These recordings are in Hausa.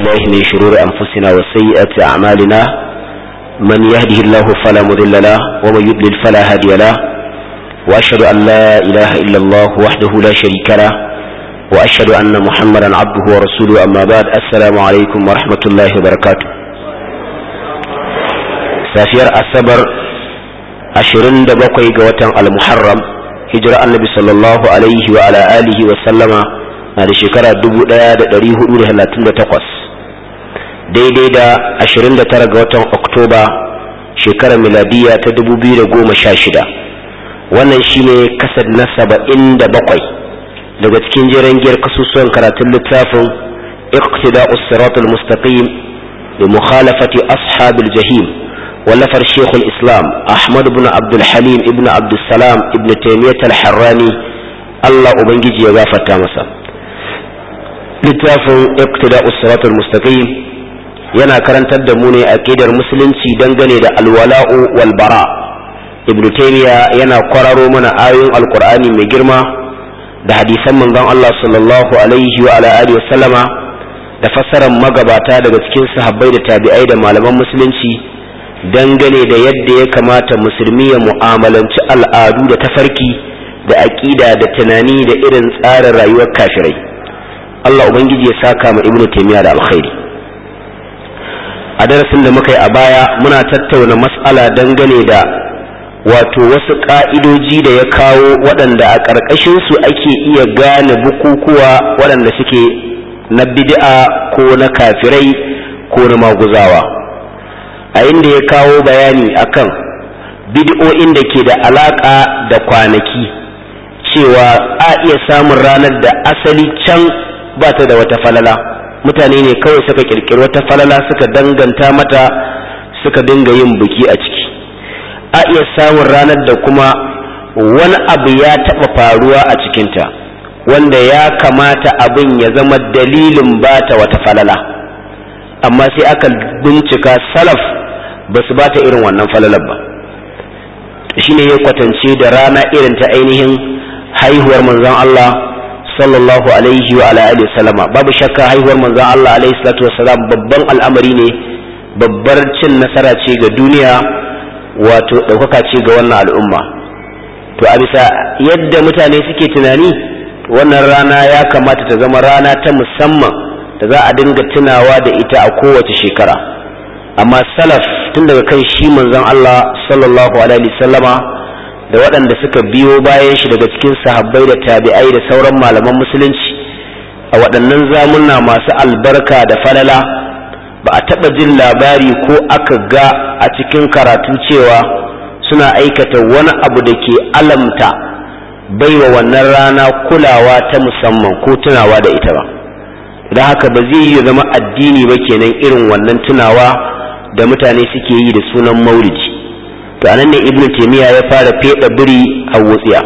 بالله من شرور أنفسنا وسيئات أعمالنا من يهده الله فلا مضل له ومن يضلل فلا هادي له وأشهد أن لا إله إلا الله وحده لا شريك له وأشهد أن محمدا عبده ورسوله أما بعد السلام عليكم ورحمة الله وبركاته سافير الصبر أشرين دبقي قوة المحرم هجرة النبي صلى الله عليه وعلى آله وسلم na da shekara 1438 daidai da 29 ga watan oktoba shekarar miladiya ta 2016 wannan shine kasad na 77 daga cikin jiran giyar kasusuwan karatun littafin iqtida usratul mustaqim bi mukhalafati ashabil jahim wallafar shekul islam ahmad ibn abdul halim ibn abdul salam ibn taymiyyah al-harrani Allah ubangiji ya gafarta masa littafin iqtida usratul mustaqim yana karantar da mu ne aqidar musulunci dangane da alwala'u wal bara ibn taymiya yana kwararo mana ayoyin alqur'ani mai girma da hadisan manzon Allah sallallahu alaihi wa ala alihi sallama da fassarar magabata daga cikin sahabbai da tabi'ai da malaman musulunci dangane da yadda ya kamata musulmi ya mu'amalanci al'adu da tafarki da aqida da tunani da irin tsarin rayuwar kafirai Allah Ubangiji ya saka ma Ibn Taymiyyah da alkhairi a darasin da muka yi a baya muna tattauna mas'ala dangane da wato wasu ka'idoji da ya kawo waɗanda a ƙarƙashin su ake iya gane bukukuwa waɗanda suke na bid'a ko na kafirai ko na maguzawa a inda ya kawo bayani akan bid'o'in da ke da alaƙa da kwanaki cewa a iya samun ranar da asali can ba ta da wata falala mutane ne kawai suka kirkiri wata falala suka danganta mata suka dinga yin biki a ciki a iya samun ranar da kuma wani abu ya taɓa faruwa a cikinta wanda ya kamata abin ya zama dalilin ba ta wata falala amma sai aka bincika salaf ba su ba ta irin wannan falalar ba shine ya kwatance da rana irin ta ainihin haihuwar manzon Allah sallallahu alaihi wa ala alihi sallama babu shakka haihuwar manzon Allah alaihi salatu wassalam babban al'amari ne babbar cin nasara ce ga duniya wato ɗaukaka ce ga wannan al'umma to a bisa yadda mutane suke tunani wannan rana ya kamata ta zama rana ta musamman da za a dinga tunawa da ita a kowace shekara amma salaf tun daga kan shi manzon Allah sallallahu alaihi sallama da waɗanda suka biyo bayan shi daga cikin sahabbai da tabi'ai da sauran malaman musulunci a waɗannan zamunna masu albarka da falala ba a taɓa jin labari ko aka ga a cikin karatu cewa suna aikata wani abu da ke alamta baiwa wannan rana kulawa ta musamman ko tunawa da ita ba don haka ba zai yi zama addini ba kenan irin wannan tunawa da mutane suke yi da sunan maulidi to anan ne ibnu taymiya ya fara feda biri a wutsiya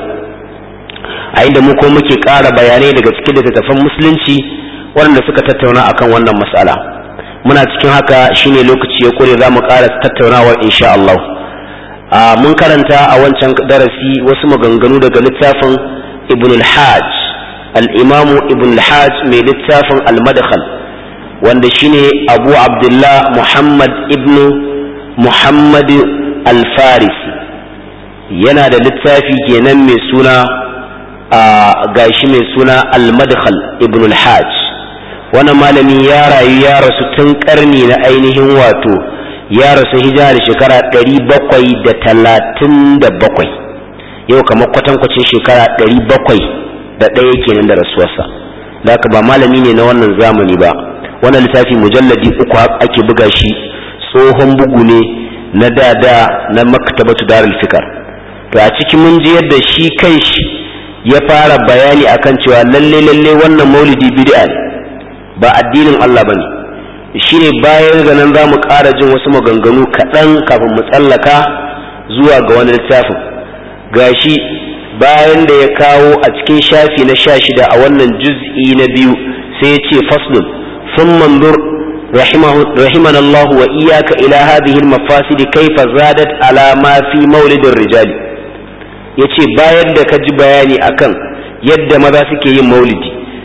a inda mu ko muke ƙara bayanai daga cikin littattafan musulunci waɗanda suka tattauna akan wannan mas'ala muna cikin haka shine lokaci ya kure za mu ƙara tattaunawa insha Allah mun karanta a wancan darasi wasu maganganu daga littafin ibn al-hajj al-imam ibn al-hajj mai littafin al-madkhal wanda shine abu abdullah muhammad ibn muhammad alfarisi yana da littafi kenan mai suna a gashi mai suna al-madkhal ibn al-hajj wannan malami ya rayu ya rasu tun karni na ainihin wato ya rasu hijira da shekara ɗari bakwai da talatin da bakwai yau kamar kwatankwacin shekara ɗari bakwai da ɗaya kenan da rasuwarsa da ba malami ne na wannan zamani ba wannan littafi mujalladi uku ake buga shi tsohon bugu ne na dada na maktabatu darul fikar to a cikin mun ji yadda shi kai shi ya fara bayani akan cewa lalle lalle wannan maulidi bid'a ne ba addinin Allah bane shine bayan ga nan zamu ƙara jin wasu maganganu kaɗan kafin mu tsallaka zuwa ga wani littafin gashi bayan da ya kawo a cikin shafi na sha shida a wannan juz'i na biyu sai ya ce faslun sun mandur رحمنا الله وإياك إلى هذه المفاسد كيف زادت على ما في مولد الرجال yace bayan da ka ji bayani akan yadda maza suke yin maulidi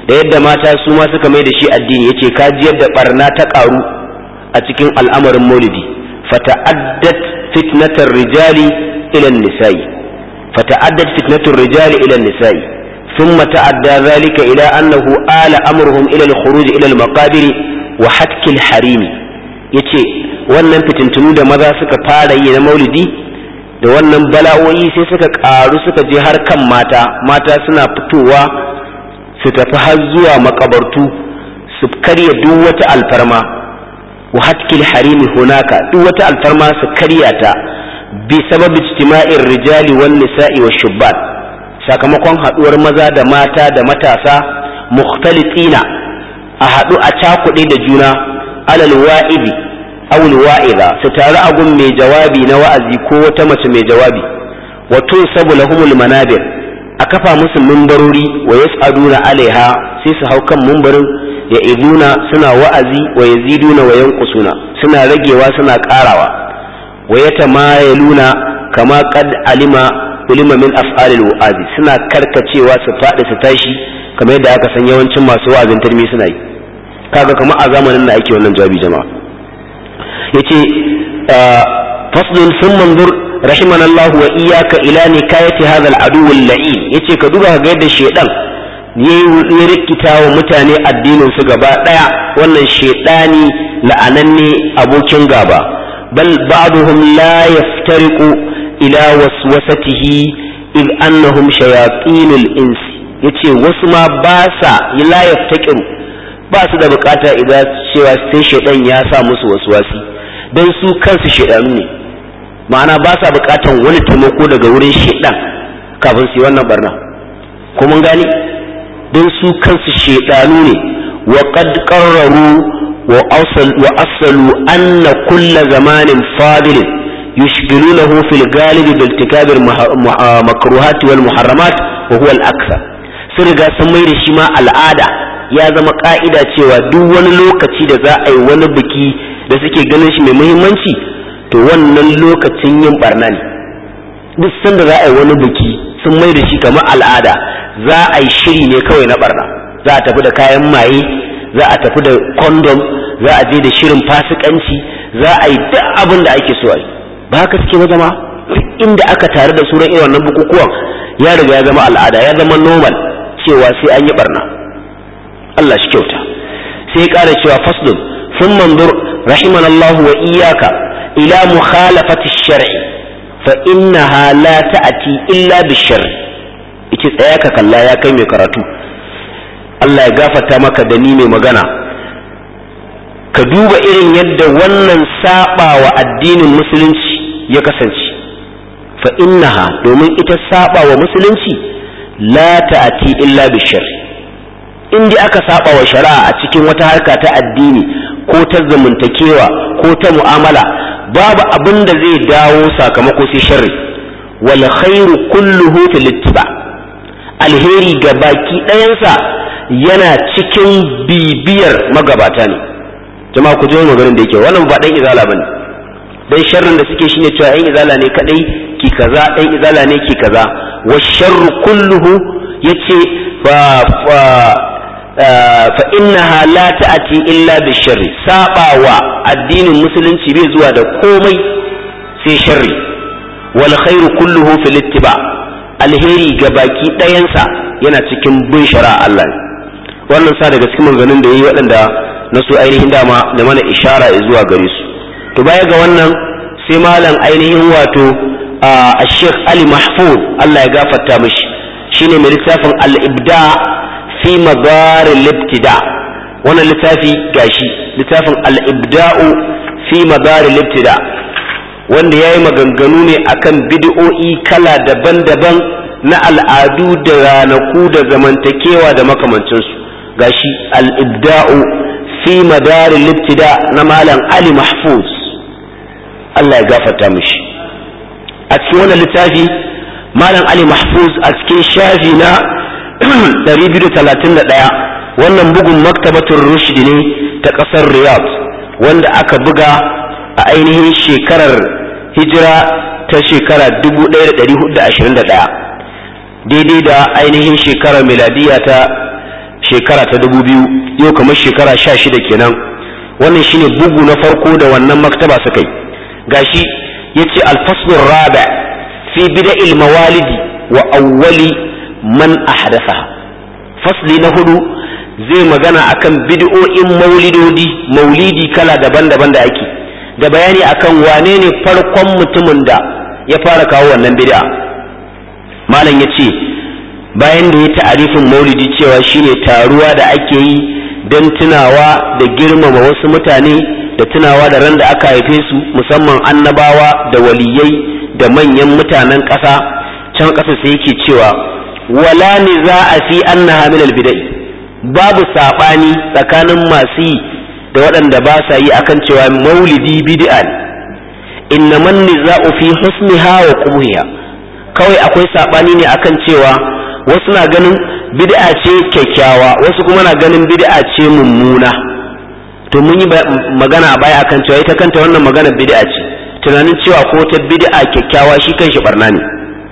da yadda mata su ma suka mai da shi addini yace ka ji yadda barna ta karu a cikin al'amarin maulidi fata'addat fitnatar rijali ila nisa'i fata'addat fitnatur rijali ila nisa'i ثم تعدى ذلك إلى أنه آل أمرهم إلى الخروج إلى المقابر وحتك الحريم yace wannan fitintunu da maza suka fara yi na maulidi da wannan bala'o'i sai suka ƙaru suka je har kan mata mata suna fitowa su tafi har zuwa makabartu su karya duk wata alfarma wa hatkil harimi hunaka duk wata alfarma su karya ta bi sabab ijtima'ir rijali wan nisa'i wa shubban sakamakon haduwar maza da mata da matasa mukhtalitina a hadu a cakuɗe da juna alal wa'ibi aw wa'iza su taru a gun mai jawabi na wa'azi ko wata mace mai jawabi wa tunsabu lahumul manabir a kafa musu mimbarori wa yas'aduna alaiha sai su hau kan mimbarin ya iduna suna wa'azi wa yaziduna wa yanqusuna suna ragewa suna karawa wa yatamayaluna kama qad alima ulima min af'alil wa'azi suna karkacewa su faɗi su tashi kamar yadda aka san yawancin masu wa'azin turmi suna yi kaga kamar a zamanin da ake wannan jawabi jama'a yace faslun sun manzur rahimana Allah wa iyyaka ila nikayati hadha al-adu al-la'in yace ka duba ga yadda shedan ya rikita wa mutane addinin su gaba daya wannan shedani la'ananne abokin gaba bal ba'dhum la yaftariqu ila waswasatihi id annahum shayatinul ins yace wasu ma ba sa la yaftaqiru ba su da bukata idan cewa sai shedan ya sa musu waswasi dan su kansu shedanu ne ma'ana ba sa bukatan wani taimako daga wurin shedan kafin su yi wannan barna ko mun gani don su kansu shedanu ne wa qad qarraru wa asal wa asalu anna kulla zamanin fadilin yushghilunahu fil galibi bil tikabir makruhat wal muharramat wa huwa al akthar sun riga sun mai da shi ma al'ada ya zama ka'ida cewa duk wani lokaci da za a yi wani biki da suke ganin shi mai muhimmanci to wannan lokacin yin barna ne duk sanda za a yi wani biki sun mai da shi kamar al'ada za a yi shiri ne kawai na barna za a tafi da kayan maye za a tafi da kondom za a je da shirin fasikanci za a yi duk abin da ake so a yi ba haka suke ba zama inda aka tare da suran irin wannan bukukuwan ya riga ya zama al'ada ya zama normal cewa sai an yi barna Allah shi kyauta sai ya ƙara cewa faslun sun mandur rahimanallahu wa iyaka ila mukhalafati shar'i fa innaha la ta'ati illa bishar'i yace tsaya ka kalla ya kai mai karatu Allah ya gafarta maka da ni mai magana ka duba irin yadda wannan saba wa addinin musulunci ya kasance fa innaha domin ita saba wa musulunci la ta'ati illa bishar'i in dai aka saba wa shari'a a cikin wata harka ta addini ko ta zamantakewa ko ta mu'amala babu abin da zai dawo sakamako sai sharri wal khairu kulluhu fil ittiba alheri ga baki ɗayansa yana cikin bibiyar magabata ne jama'a ku ji maganin da yake wannan ba dan izala bane dan sharrin da suke shine cewa ɗan izala ne kadai ki kaza ɗan izala ne ki kaza wa sharru kulluhu yace fa fa fa innaha la ta'ati illa bisharri sabawa addinin musulunci bai zuwa da komai sai sharri wal khairu kulluhu fil ittiba alheri ga baki ɗayansa yana cikin bin shari'a Allah ne wannan sa daga cikin maganganun da yayi waɗanda na su ainihin dama da mana ishara zuwa gare su to baya ga wannan sai malam ainihin wato a Sheikh Ali Mahfuz Allah ya gafarta mishi shine mai littafin al-ibda fi madar al-ibtida wannan littafi gashi littafin al-ibda'u fi madar al-ibtida wanda yayi maganganu ne akan bid'o'i kala daban-daban na al'adu da ranaku da zamantakewa da makamancinsu gashi al-ibda'u fi madar al-ibtida na malam Ali Mahfuz Allah ya gafarta mishi a cikin wannan littafi malam Ali Mahfuz a cikin shafi na 231 wannan bugun maktabatul rushd ne ta ƙasar Riyadh wanda aka buga a ainihin shekarar hijira ta shekara 1421 daidai da ainihin shekarar miladiya ta shekara ta dubu biyu yau kamar shekara sha shida kenan wannan shine bugu na farko da wannan maktaba suka yi gashi yace alfaslur rabi fi bida'il mawalidi wa awwali man ahdathaha fasli na hudu zai magana akan bid'o'in maulidodi maulidi kala daban-daban da ake da bayani akan wane ne farkon mutumin da ya fara kawo wannan bid'a malam yace bayan da ya ta'arifin maulidi cewa shine taruwa da ake yi don tunawa da girmama wasu mutane da tunawa da ran da aka haife su musamman annabawa da waliyai da manyan mutanen ƙasa can ƙasa sai yake cewa wala za a fi annaha min albidai babu sabani tsakanin masu yi da waɗanda ba sa yi akan cewa maulidi bid'a ne innaman niza'u fi husniha wa qubhiha kawai akwai sabani ne akan cewa wasu na ganin bid'a ce kyakkyawa wasu kuma na ganin bid'a ce mummuna to mun yi magana a baya akan cewa ita kanta wannan magana bid'a ce tunanin cewa ko ta bid'a kyakkyawa shi kanshi barna ne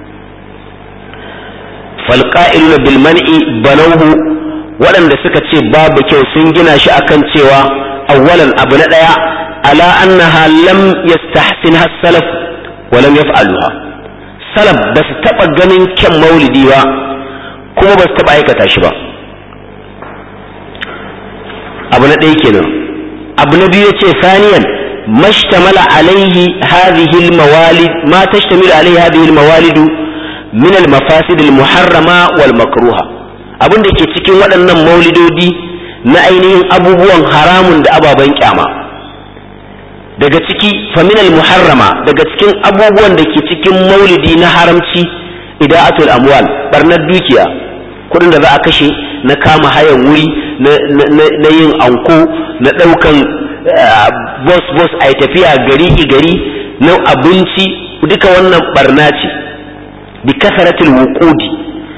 falqa'iluna bil man'i banawhu waɗanda suka ce babu kyau sun gina shi akan cewa awwalan abu na daya ala annaha lam yastahsinha salaf wa lam yaf'aluha salaf ba su taɓa ganin kyan maulidi ba kuma ba su taɓa aikata shi ba abu na ɗaya kenan abu na biyu ce saniyan mashtamala alaihi hadhihi almawalid ma tashtamilu alaihi hadhihi almawalid min almafasid almuharrama wal makruha abin da ke cikin waɗannan maulidodi na ainihin abubuwan haramun da ababen kyama daga ciki faminal muharrama daga cikin abubuwan da ke cikin maulidi na haramci ida'atul amwal barnar dukiya kudin da za a kashe na kama hayan wuri na yin anko na ɗaukan bos bos a tafiya gari gari na abinci duka wannan barna ce bi kasaratul wuqudi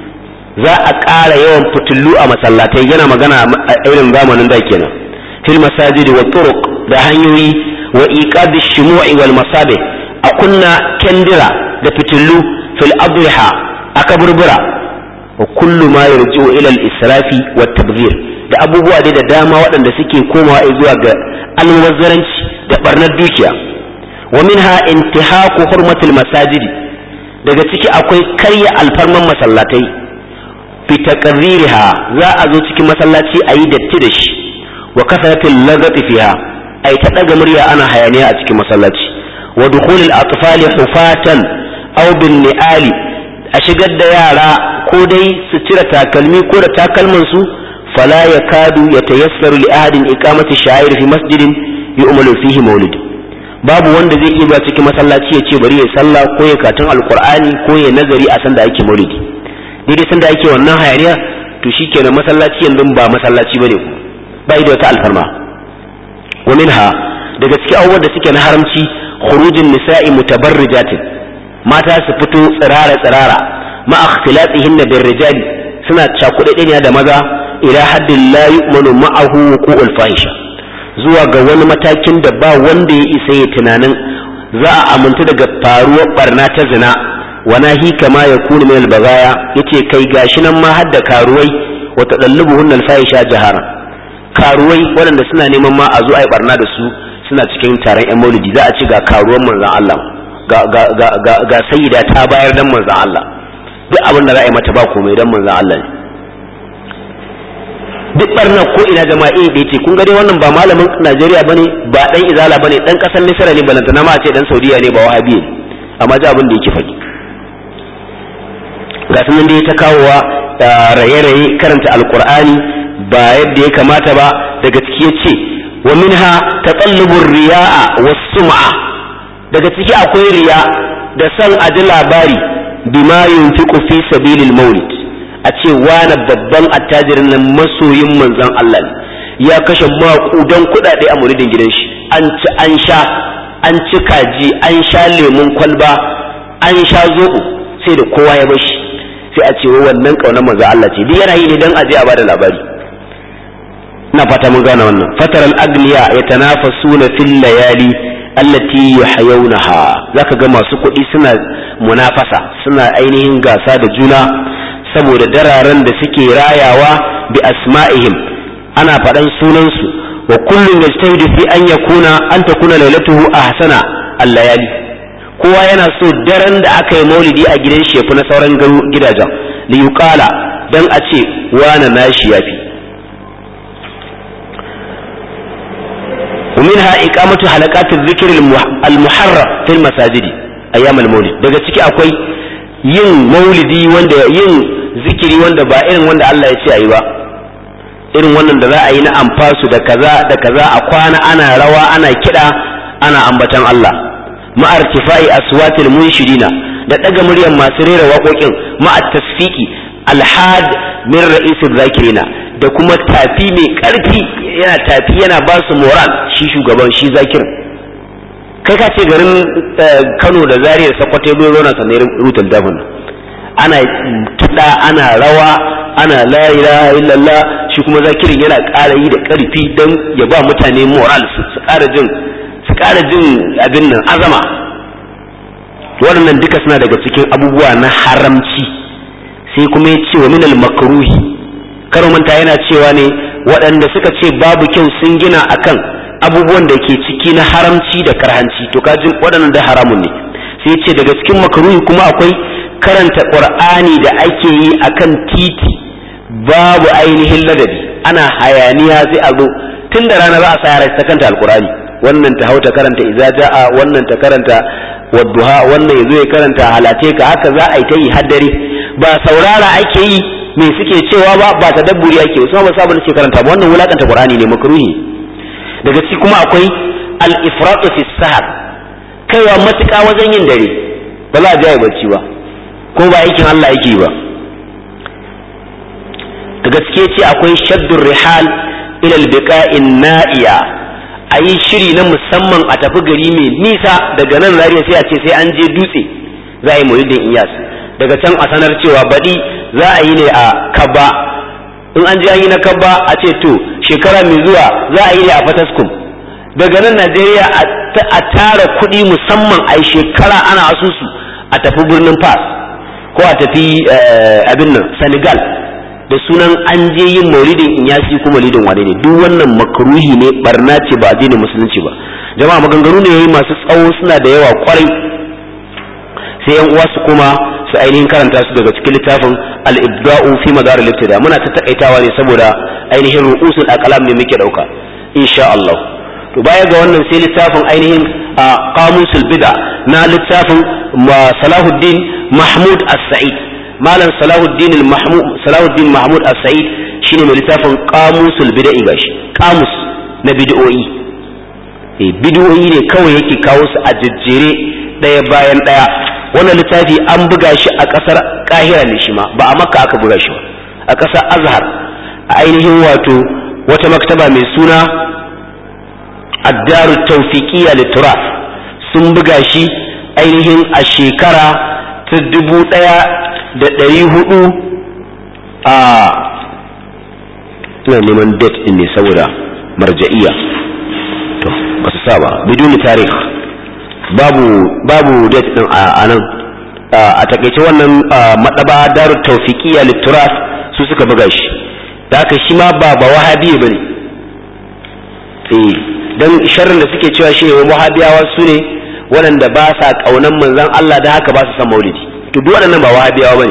za a ƙara yawan fitullu a masallatai yana magana a irin zamanin da kenan fil masajidi wa turuq da hanyoyi wa iqadi shumu'i wal masabe a kunna kendira da fitullu fil adriha a kaburbura wa kullu ma yarji'u ila al-israfi wa tabghir da abubuwa dai da dama waɗanda suke komawa zuwa ga almubazzaranci da barnar dukiya wa minha intihaku hurmatul masajid daga ciki akwai karya alfarman masallatai fi taqririha za a zo cikin masallaci a yi datti da shi wa kasratul lagati fiha ai ta daga murya ana hayaniya a cikin masallaci wa dukhulul atfali hufatan aw bin ni'ali a shigar da yara ko dai su cire takalmi ko da takalman su fala yakadu yatayassaru li ahadin iqamati sha'ir fi masjidin yu'malu fihi maulid babu wanda zai iya cikin masallaci ya ce bari ya sallah ko ya katun alqur'ani ko ya nazari a san da ake maulidi daidai san da ake wannan hayaniya to shikenan masallaci yanzu ba masallaci bane ku bai da wata alfarma wa minha daga cikin abubuwan da suke na haramci khurujin nisa'i mutabarrijatin mata su fito tsirara tsirara ma ikhtilatihinna bir rijali suna cakuɗe da maza ila haddin la yu'manu ma'ahu wuqu'ul fahisha zuwa ga wani matakin da ba wanda ya isa ya tunanin za a amintu daga faruwar barna ta zina wana hi kama ya kuni min albagaya yace kai gashi nan ma hadda karuwai wa tadallubuhunna alfahisha jahara karuwai waɗanda suna neman ma a zo a yi barna da su suna cikin taron yan maulidi za a ci ga karuwan manzon Allah ga ga ga ga, ga sayyida ta bayar dan manzon Allah duk abin da za a yi mata ba komai dan manzon Allah ne duk barna ko ina jama'a da yace kun ga dai wannan ba malamin Najeriya bane ba dan izala bane dan kasar Misra ne balantana ma a ce dan Saudiya ne ba wahabi ne amma ji abin da yake faɗi ga sunan da ya ta kawowa raye-raye karanta alkur'ani ba yadda ya kamata ba daga ciki ya ce wa minha tatallubur riya'a was sum'a daga ciki akwai riya da san aji labari bima yunfiqu fi sabilil maulid a ce wani babban attajirin nan masoyin manzon Allah ne ya kashe maƙudan kuɗaɗe a muridin gidan shi an ci an sha an ci kaji an sha lemun kwalba an sha zoɓo sai da kowa ya bashi sai a ce wannan ƙaunar manzon Allah ce duk yana yi ne don aje a bada labari ina fata mun gane wannan fatar al-agniya yatanafasuna fil layali allati yuhyawnaha zaka ga masu kuɗi suna munafasa suna ainihin gasa da juna saboda dararen da suke rayawa bi asma'ihim ana faɗan sunansu wa kullum yajtahidu fi an yakuna an takuna lailatuhu ahsana al-layali kowa yana so daren da aka yi maulidi a gidan shi na sauran gidajen li yuqala dan a ce wana nashi yafi ومنها إقامة حلقات الذكر المحرم في المساجد أيام المولد daga ciki akwai yin maulidi wanda yin zikiri wanda ba irin wanda Allah ya ce ayi ba irin wannan da za a yi na amfasu da kaza da kaza a kwana ana rawa ana kiɗa ana ambatan Allah ma'ar tifai aswatil munshidina da daga muryar masu rera waƙoƙin ma'at tasfiki alhad min ra'isul zakirina da kuma tafi mai ƙarfi yana tafi yana ba su moral shi shugaban shi zakir kai ka ce garin Kano da Zaria Sokoto bai zo na sanar rutan dafin ana kiɗa ana rawa ana la ilaha illallah shi kuma zakirin yana ƙara yi da ƙarfi don ya ba mutane moral su ƙara jin su ƙara jin abin nan azama waɗannan duka suna daga cikin abubuwa na haramci sai kuma ya ce wa minal makruhi karo manta yana cewa ne waɗanda suka ce babu kyau sun gina akan abubuwan da ke ciki na haramci da karhanci to kajin waɗannan da haramun ne sai ce daga cikin makruhi kuma akwai karanta qur'ani da ake yi akan titi babu ainihin ladabi ana hayaniya sai a zo tun da rana za a sa yara ta kanta alqur'ani wannan ta hauta karanta idza jaa wannan ta karanta wadduha wannan yazo ya karanta halate ka haka za a yi ta yi haddare ba saurara ake yi me suke cewa ba ba ta dabburi ake wasu ba sabon suke karanta ba wannan wulakanta qur'ani ne makruhi daga ciki kuma akwai al-ifrat fi sahar kaiwa matuƙa wajen yin dare ba za a jaye bacci ba ko ba aikin Allah yake ba da gaske ce akwai shaddur rihal ila al-biqa'in na'iya ayi shiri na musamman a tafi gari mai nisa daga nan zariya sai a ce sai an je dutse za a yi maulidin iyas daga can a sanar cewa baɗi za a yi ne a kabba in an je an yi na kabba a ce to shekara mai zuwa za a yi ne a fataskum daga nan najeriya a tara kuɗi musamman a shekara ana asusu a tafi birnin fas ko a tafi abin nan senegal da sunan an je yin maulidin inyasi ko maulidin wane ne duk wannan makruhi ne barna ce ba addinin musulunci ba jama'a maganganu ne yayi masu tsawo suna da yawa kwarai sai yan uwa su kuma su ainihin karanta su daga cikin littafin al-ibda'u fi madar al-ibtida muna ta takaitawa ne saboda ainihin ru'usul aqlam ne muke dauka insha Allah to baya ga wannan sai littafin ainihin qamusul bid'a na littafin Salahuddin Mahmud As-Sa'id malam Salahuddin Mahmud Salahuddin Mahmud As-Sa'id shine mai littafin qamusul bid'a gashi qamus na bid'o'i eh bid'o'i ne kawai yake kawo su a jejjere daya bayan daya wannan littafi an buga shi a ƙasar kahira ne shi ma ba a makka aka buga shi ba a ƙasar azhar a ainihin wato wata maktaba mai suna addaru tawfiqiyya lituraf sun buga shi ainihin a shekara ta dubu ɗaya da ɗari hudu a ina neman date ɗin ne saboda marja'iya to ba su saba biduni tarih babu babu date din a nan a takaice wannan madaba daru tawfiqiyya lituras su suka buga shi da haka shi ma ba ba wahabi bane eh dan sharrin da suke cewa shi ne wahabiyawa su ne waɗanda ba sa kaunan manzon Allah da haka ba su san maulidi to duk waɗannan ba wahabiyawa bane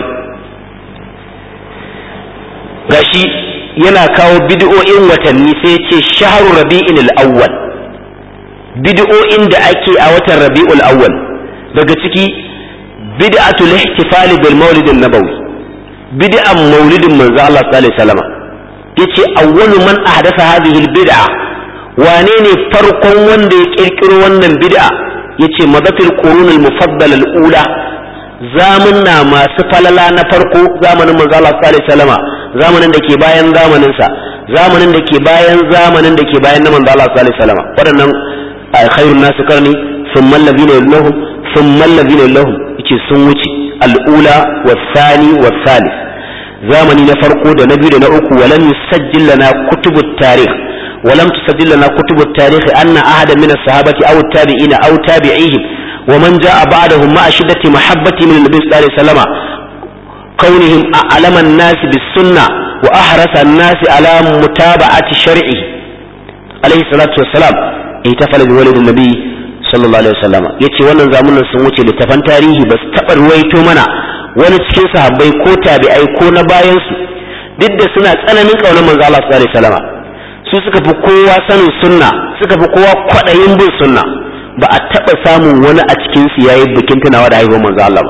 gashi yana kawo bid'o'in watanni sai ya ce shahru rabi'in al-awwal bid'o'in da ake a watan rabi'ul awwal daga ciki bid'atul ihtifal bil maulid an-nabawi bid'an maulidin manzo Allah sallallahu alaihi wasallam yace awwalu man ahdatha hadhihi al-bid'a wane ne farkon wanda ya kirkiro wannan bid'a yace madatil qurun al-mufaddal al-ula zamunna masu falala na farko zamanin manzo Allah sallallahu alaihi wasallam zamanin da ke bayan zamanin sa zamanin da ke bayan zamanin da ke bayan na manzo Allah sallallahu alaihi wasallam waɗannan خير الناس قرني ثم الذين يلونهم ثم الذين يلونهم yace sun wuce al'ula wasani wasalis zamani na farko da na biyu da na uku walam yusajjil lana kutubut tarikh walam tusajjil lana kutubut tarikh anna ahada min as-sahabati aw at-tabi'ina aw tabi'ihim wa man ja'a ba'dahum ma'a shiddati mahabbati min an-nabi sallallahu alaihi wasallam kaunihim a'lama an-nas bis-sunnah wa ahrasa an-nasi ala mutaba'ati shar'i alayhi salatu wassalam itafala bi walidin nabi sallallahu alaihi wasallam yace wannan zamanin sun wuce littafan tarihi ba su taba ruwaito mana wani cikin sahabbai ko tabi'ai ko na bayan su duk da suna tsananin kaunar manzo Allah sallallahu alaihi wasallam su suka fi kowa sanin sunna suka fi kowa kwadayin bin sunna ba a taba samun wani a cikin su yayi bikin tunawa da haihuwar manzo Allah ba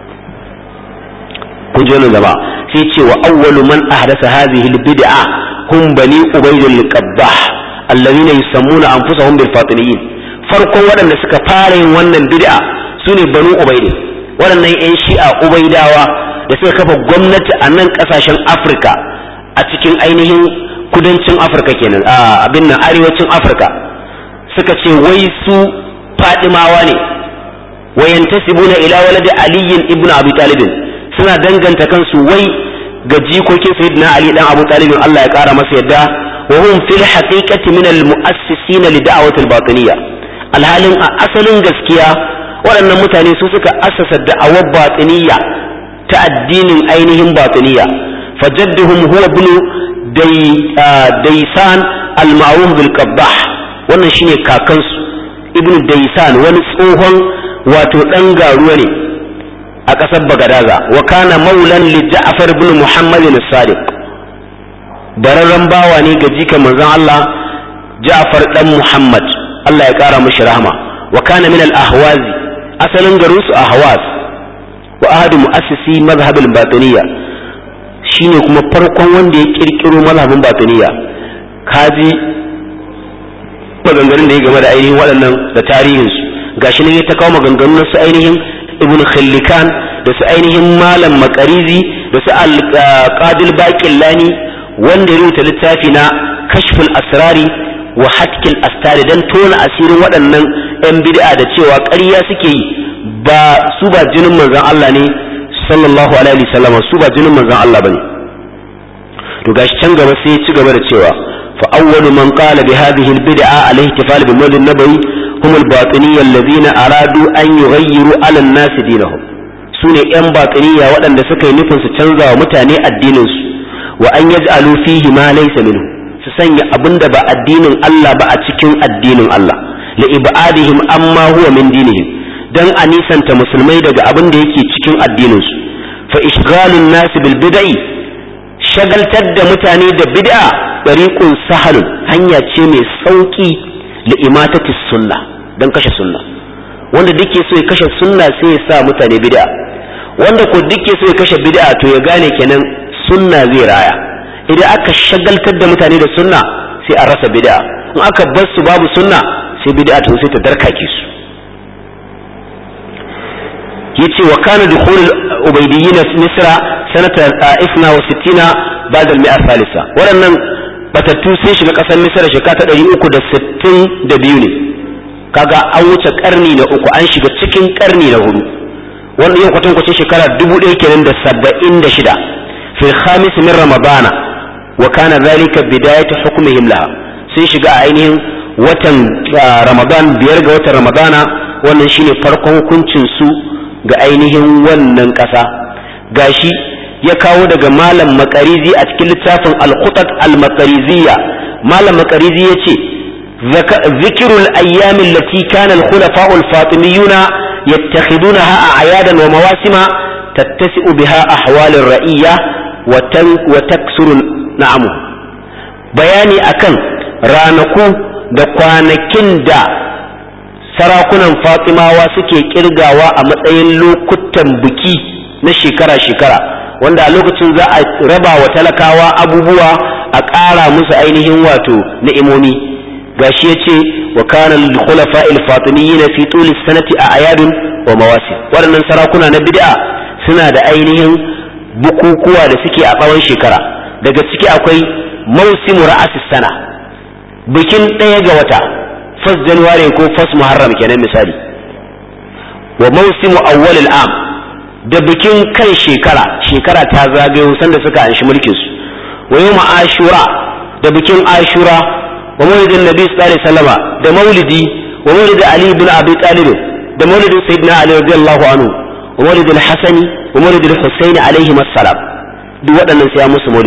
kun ji wannan gaba sai ce wa awwalu man ahdasa hadhihi albid'a hum bani ubayd al-qabbah alladhina yusammuna anfusahum bil fatimiyin farkon waɗanda suka fara yin wannan bid'a sune banu ubayd waɗannan yan shi'a ubaidawa da suka kafa gwamnati a nan ƙasashen afirka a cikin ainihin kudancin afirka kenan a abin nan arewacin afirka suka ce wai su fadimawa ne wayantasibuna ila waladi aliyin ibnu abi talibin suna danganta kansu wai ga jikokin sayyidina ali dan abu talibin Allah ya kara masa yadda wa hum fil haqiqati min al mu'assisin li da'wati al batiniyya alhalin a asalin gaskiya waɗannan mutane su suka assasa da'awar batiniyya ta addinin ainihin batiniyya fajadduhum huwa ibn daysan al ma'ruf bil qabbah wannan shine kakansu ibn daysan wani tsohon wato dan garuwa ne a ƙasar bagadaza wa kana maulan li ja'far ibn muhammad as-sadiq bararren bawa ne ga jikan manzon Allah ja'far dan muhammad Allah ya kara mishi rahama wa kana min al-ahwazi asalin garin su ahwaz wa ahadu mu'assisi madhhab al-batiniyya shine kuma farkon wanda ya kirkiro mazhabin batiniyya kaji maganganun da ya game da ainihin waɗannan da tarihinsu gashi ne ya ta kawo maganganun su ainihin ibn khillikan da su ainihin malam makarizi da su alqadil baqillani wanda ya rubuta littafi na kashful asrari wa hatkil astari dan tona asirin waɗannan yan bid'a da cewa ƙarya suke yi ba su ba jinin manzon Allah ne sallallahu alaihi wasallam su ba jinin manzon Allah bane to gashi can gaba sai ya ci gaba da cewa fa awwalu man qala bi hadhihi al bid'a al ihtifal bi mawlid nabawi هم الباطنية الذين أرادوا أن يغيروا على الناس دينهم سنة أن باطنية وأن سكي نفن ستنزى ومتاني الدين وأن يجعلوا فيه ما ليس منه سسنة أبند با الدين الله با أتكين الدين الله لإبعادهم أما هو من دينهم dan a nisanta musulmai daga abin da yake cikin addininsu fa ishghalun nasi bil bid'i shagaltar da mutane da bid'a tariqun sahalun hanya ce mai sauki li imatati sunna dan kashe sunna wanda duke so ya kashe sunna sai ya sa mutane bid'a wanda ko duke so ya kashe bid'a to ya gane kenan sunna zai raya idan aka shagaltar da mutane da sunna sai a rasa bid'a in aka bar su babu sunna sai bid'a to sai ta darkake su yace wa kana dukhul ubaydiyyin misra sanata 61 ba'da al-mi'a thalitha waɗannan batattu sun shiga ƙasar misra shekara ta 362 ne kaga an wuce karni na uku an shiga cikin karni na hudu wanda yau kwatan kwacin shekara dubu ɗaya kenan da saba'in da shida fil khamis min ramadana wa kana zalika bidayatu hukmihim laha sun shiga a ainihin watan ramadan biyar ga watan ramadana wannan shine farkon hukuncin su ga ainihin wannan ƙasa gashi ya kawo daga malam makarizi a cikin littafin al-khutat al-makariziyya malam makarizi ya ce ذكر الأيام التي كان الخلفاء الفاطميون يتخذونها أعيادا ومواسم تتسع بها أحوال الرئية وتكسر نعمه بياني أكن رانكو da kwanakin da sarakunan fatimawa suke kirgawa a matsayin lokutan biki na shekara-shekara wanda a lokacin za a raba wa talakawa abubuwa a ƙara musu ainihin wato ni'imomi gashi yace wa kana lil khulafa al fatimiyyin fi tul sanati a ayadun wa mawasim waɗannan sarakuna na bid'a suna da ainihin bukukuwa da suke a tsawon shekara daga ciki akwai mausimu ra'as sana bikin ɗaya ga wata fas january ko fas muharram kenan misali wa mausimu awwal al am da bikin kan shekara shekara ta zagayo sanda suka anshi mulkin su wa yawm ashura da bikin ashura wa maulidin nabi sallallahu alaihi wasallama da maulidi wa maulid ali ibn abi talib da maulidin sayyidina ali radiyallahu anhu wa maulidil hasani wa maulidil husaini alaihi assalam duk waɗannan sai ya musu maulidi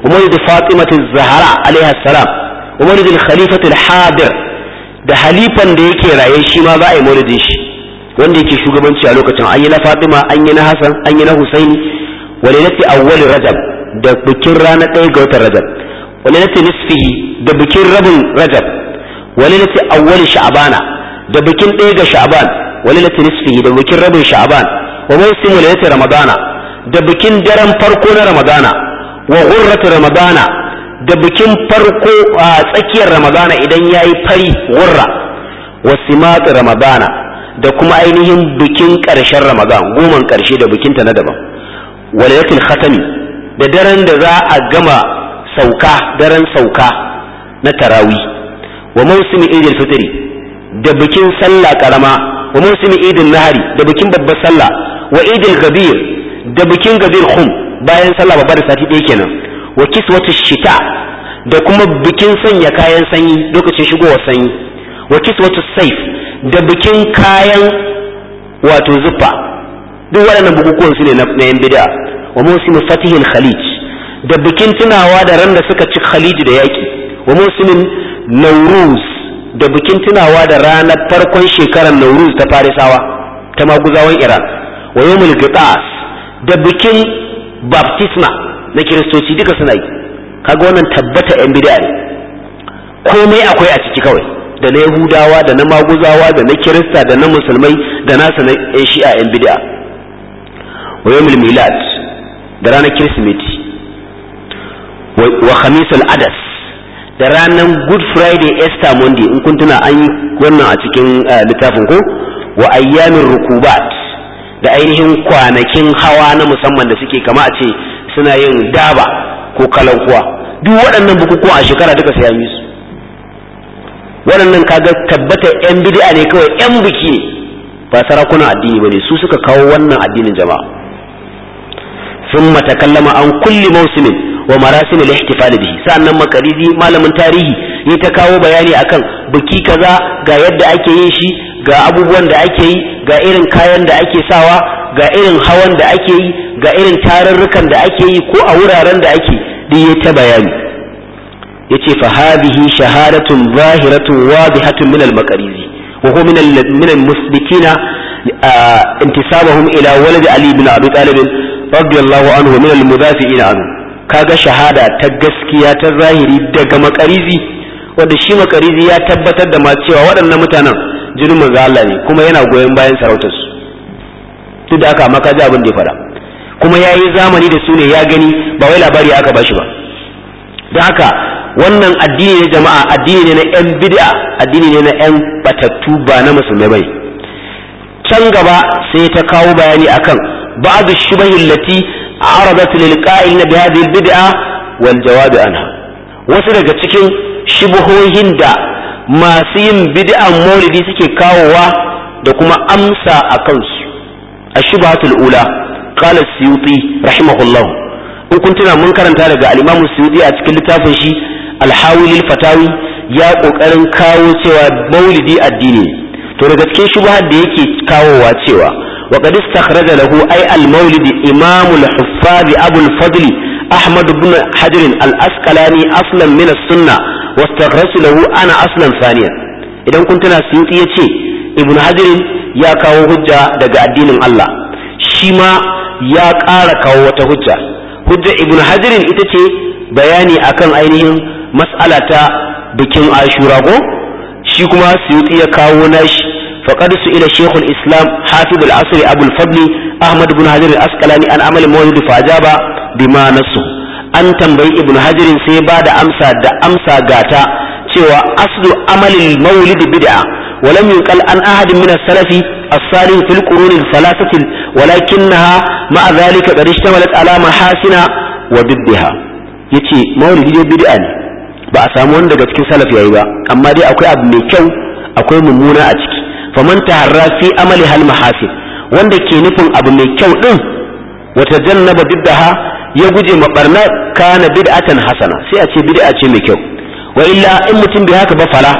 ومولد فاطمة الزهراء عليها السلام ومولد الخليفة الحاضر da halifan da yake raye shi ma za a yi maulidin shi wanda yake shugabanci a lokacin an yi na Fatima an yi na Hassan an yi na Husaini walilati awwal Rajab da bikin ranar ɗaya ga watan Rajab walilati nisfihi da bikin rabin Rajab walilati awwal Sha'bana da bikin ɗaya ga Sha'ban walilati nisfihi da bikin rabin Sha'ban wa mawsim walilati Ramadana da bikin daren farko na Ramadana wa ghurratu Ramadana da bikin farko a tsakiyar Ramadana idan yayi fari gurra wa simat Ramadana da kuma ainihin bikin ƙarshen Ramadan goman ƙarshe da bikinta na daban walilatul khatami da daren da za a gama sauka daren sauka na tarawi wa mausimi idil fitri da bikin sallah karama wa mausimi idil nahari da bikin babbar sallah wa idil gabir da bikin gabir khum bayan sallah babbar da sati ɗaya kenan wa kiswatu shita da kuma bikin sanya kayan sanyi lokacin shigowar sanyi wa kiswatu saif da bikin kayan wato zuffa duk waɗannan bukukuwan su ne na yan bid'a wa musimu fatihil khalij da bikin tunawa da ran da suka ci khalij da yaki wa musimin nauruz da bikin tunawa da ranar farkon shekarar nauruz ta farisawa ta maguzawan iran wa yawmul qitas da bikin baptisma na kiristoci duka suna yi kaga wannan tabbata yan bid'a ne komai akwai a ciki kawai da na yahudawa da na maguzawa da na kirista da na musulmai da nasa na yan shi'a yan bid'a wa yawmul milad da ranar kirsimeti wa khamisul adas da ranar good friday easter monday in kun tuna an yi wannan a cikin littafin ko wa ayyamin rukubat da ainihin kwanakin hawa na musamman da suke kama a ce suna yin daba ko kalankuwa duk waɗannan bukukuwa a shekara duka sai an yi su waɗannan kaga tabbata yan bid'a ne kawai yan biki ne ba sarakunan addini bane su suka kawo wannan addinin jama'a ثم تكلم عن كل موسم ومراسم الاحتفال به sannan makarizi malamin tarihi ya ta kawo bayani akan biki kaza ga yadda ake yin shi ga abubuwan da ake yi ga irin kayan da ake sawa ga irin hawan da ake yi ga irin tarurrukan da ake yi ko a wuraren da ake duk ya ta bayani yace fa hadhihi shahadatun zahiratun wadihatun min al-maqarizi wa huwa min min al-musbitina intisabahum ila walad ali ibn abi talib radiyallahu anhu min al-mudafi'in anhu kaga shahada ta gaskiya ta zahiri daga makarizi wanda shi makarizi ya tabbatar da ma cewa waɗannan mutanen jinin manzo Allah ne kuma yana goyon bayan sarautar su duk da aka maka ji abin da ya fara kuma ya yi zamani da su ne ya gani ba wai labari aka bashi ba don haka wannan addini ne jama'a addini ne na yan bid'a addini ne na yan batattu ba na musulmai bane can gaba sai ta kawo bayani akan بعض الشبه التي عرضت للقائل بهذه البدعة والجواب عنها wasu daga cikin shubuhohin da masu yin bid'an maulidi suke kawowa da kuma amsa a kansu a shubhatul ula qala suyuti rahimahullah in kun tuna mun karanta daga al-imam suyuti a cikin littafin shi al-hawil fatawi ya kokarin kawo cewa maulidi addini to daga cikin shubhar da yake kawowa cewa وقد استخرج له أي المولد إمام الحفاظ أبو الفضل أحمد بن حجر الأسقلاني أصلا من السنة واستخرج له أنا أصلا ثانيا إذا كنت ناسيوتي يتي ابن حجر يا كاو هجة دقاء الدين الله شما يا كارا كاو هجة هجة ابن حجر إتتي بياني أكن أينهم مسألة بكين عاشوراغو shi kuma suyuti ya kawo nashi فقد سئل شيخ الإسلام حافظ العصر أبو الفضل أحمد بن حجر الأسقلاني عن عمل المولد فأجاب بما نصه an tambayi ibn hajirin sai ba da amsa da amsa gata cewa aslu amalin maulid bid'a ولم ينقل عن أحد من السلف الصالح في القرون الثلاثة ولكنها مع ذلك قد اشتملت على محاسن وضدها yace maulidi dai bid'a ne ba a samu wani daga cikin salaf yayi ba amma dai akwai abu mai kyau akwai mummuna a ciki faman taharra fi amali hal mahasin wanda ke nufin abu mai kyau din wata jannaba biddaha ya guje ma barna kana bid'atan hasana sai a ce bid'a ce mai kyau wa illa in mutum bai haka ba fala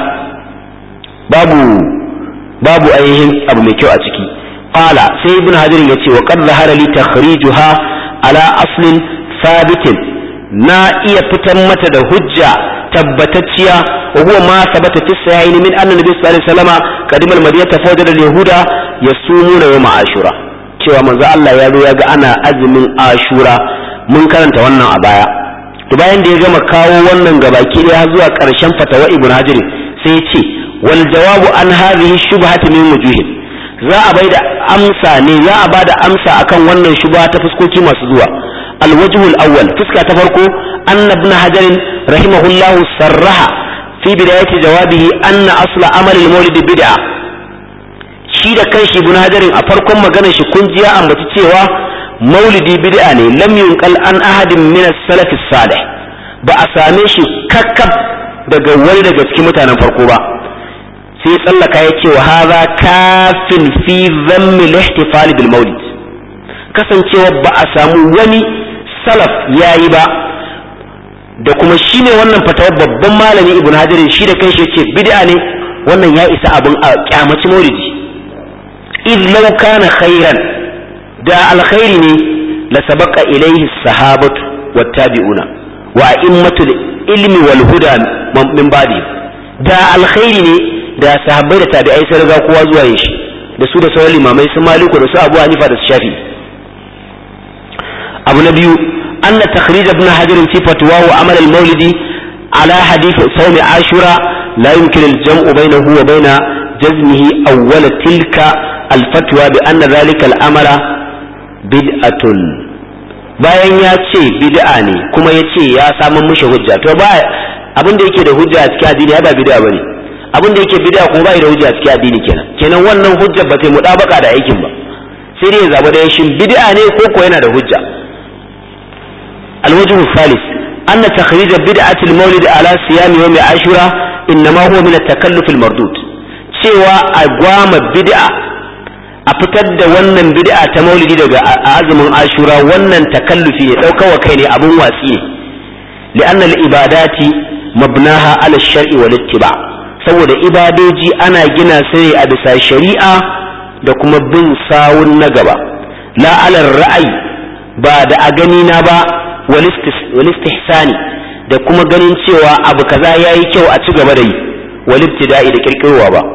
babu babu ainihin abu mai kyau a ciki qala sai ibn hajar yace wa qad zahara li takhrijuha ala aslin sabitin na iya fitan mata da hujja tabbatacciya wa huwa ma sabata fi sahihaini min anna nabiy sallallahu alaihi wasallam qadimal madinata fawjada al-yahuda yasumuna yawm ashura cewa manzo Allah ya zo ya ga ana azumin ashura mun karanta wannan a baya to bayan da ya gama kawo wannan gabaki ɗaya zuwa ƙarshen fatawa ibn hajar sai ya ce wal jawabu an hadhihi shubhati min wujuhin za a bai da amsa ne za a bada amsa akan wannan shubha ta fuskoki masu zuwa الوجه الأول فسكة تفرقوا أن ابن حجر رحمه الله صرح في بداية جوابه أن أصل عمل المولد بدعة shi da kanshi ibn hajarin a farkon maganar shi kun ji ya ambaci cewa maulidi bid'a ne lam yunqal an ahadin min as-salaf salih ba a same shi kakkab daga wani daga cikin mutanen farko ba sai tsallaka ya ce wa hadha kafin fi dhammi al-ihtifal bil maulid kasancewa ba a samu wani salaf yayi ba da kuma shine wannan fatawa babban malami ibn hajarin shi da kanshi yace bid'a ne wannan ya isa abin a kyamaci maulidi id law kana khairan da alkhairi ne la sabaqa ilayhi sahabatu wattabi'una wa a'immatul ilmi wal huda min ba'di da alkhairi ne da sahabbai da tabi'ai sai riga kowa zuwa yin shi da su da sauran limamai su maliku da su abu hanifa da su shafi abu na biyu أن تخريج ابن حجر في فتواه عمل المولد على حديث صوم عاشوراء لا يمكن الجمع بينه وبين جزمه أول تلك الفتوى بأن ذلك الأمر بدعة bayan ya ce bid'a ne kuma ya ce ya samu mishi hujja to ba abin da yake da hujja a cikin addini ba bid'a bane abin da yake bid'a kuma bai da hujja a cikin addini kenan kenan wannan hujja ba ta mudabaka da aikin ba sai dai ya zaba da shin bid'a ne ko ko yana da hujja الوجه الثالث أن تخريج بدعة المولد على صيام يوم عاشوراء إنما هو من التكلف المردود cewa a gwama bid'a a fitar da wannan bid'a ta maulidi daga azumin ashura wannan takallufi ne ɗaukawa kai ne abun watsi ne li'anna al-ibadati mabnaha ala shar'i wal ittiba saboda ibadoji ana gina su ne a bisa shari'a da kuma bin sawun na gaba la ala ra'ayi ba da a gani na ba walistihsani da kuma ganin cewa abu kaza yayi kyau a ci gaba da yi walibtida'i da kirkirowa ba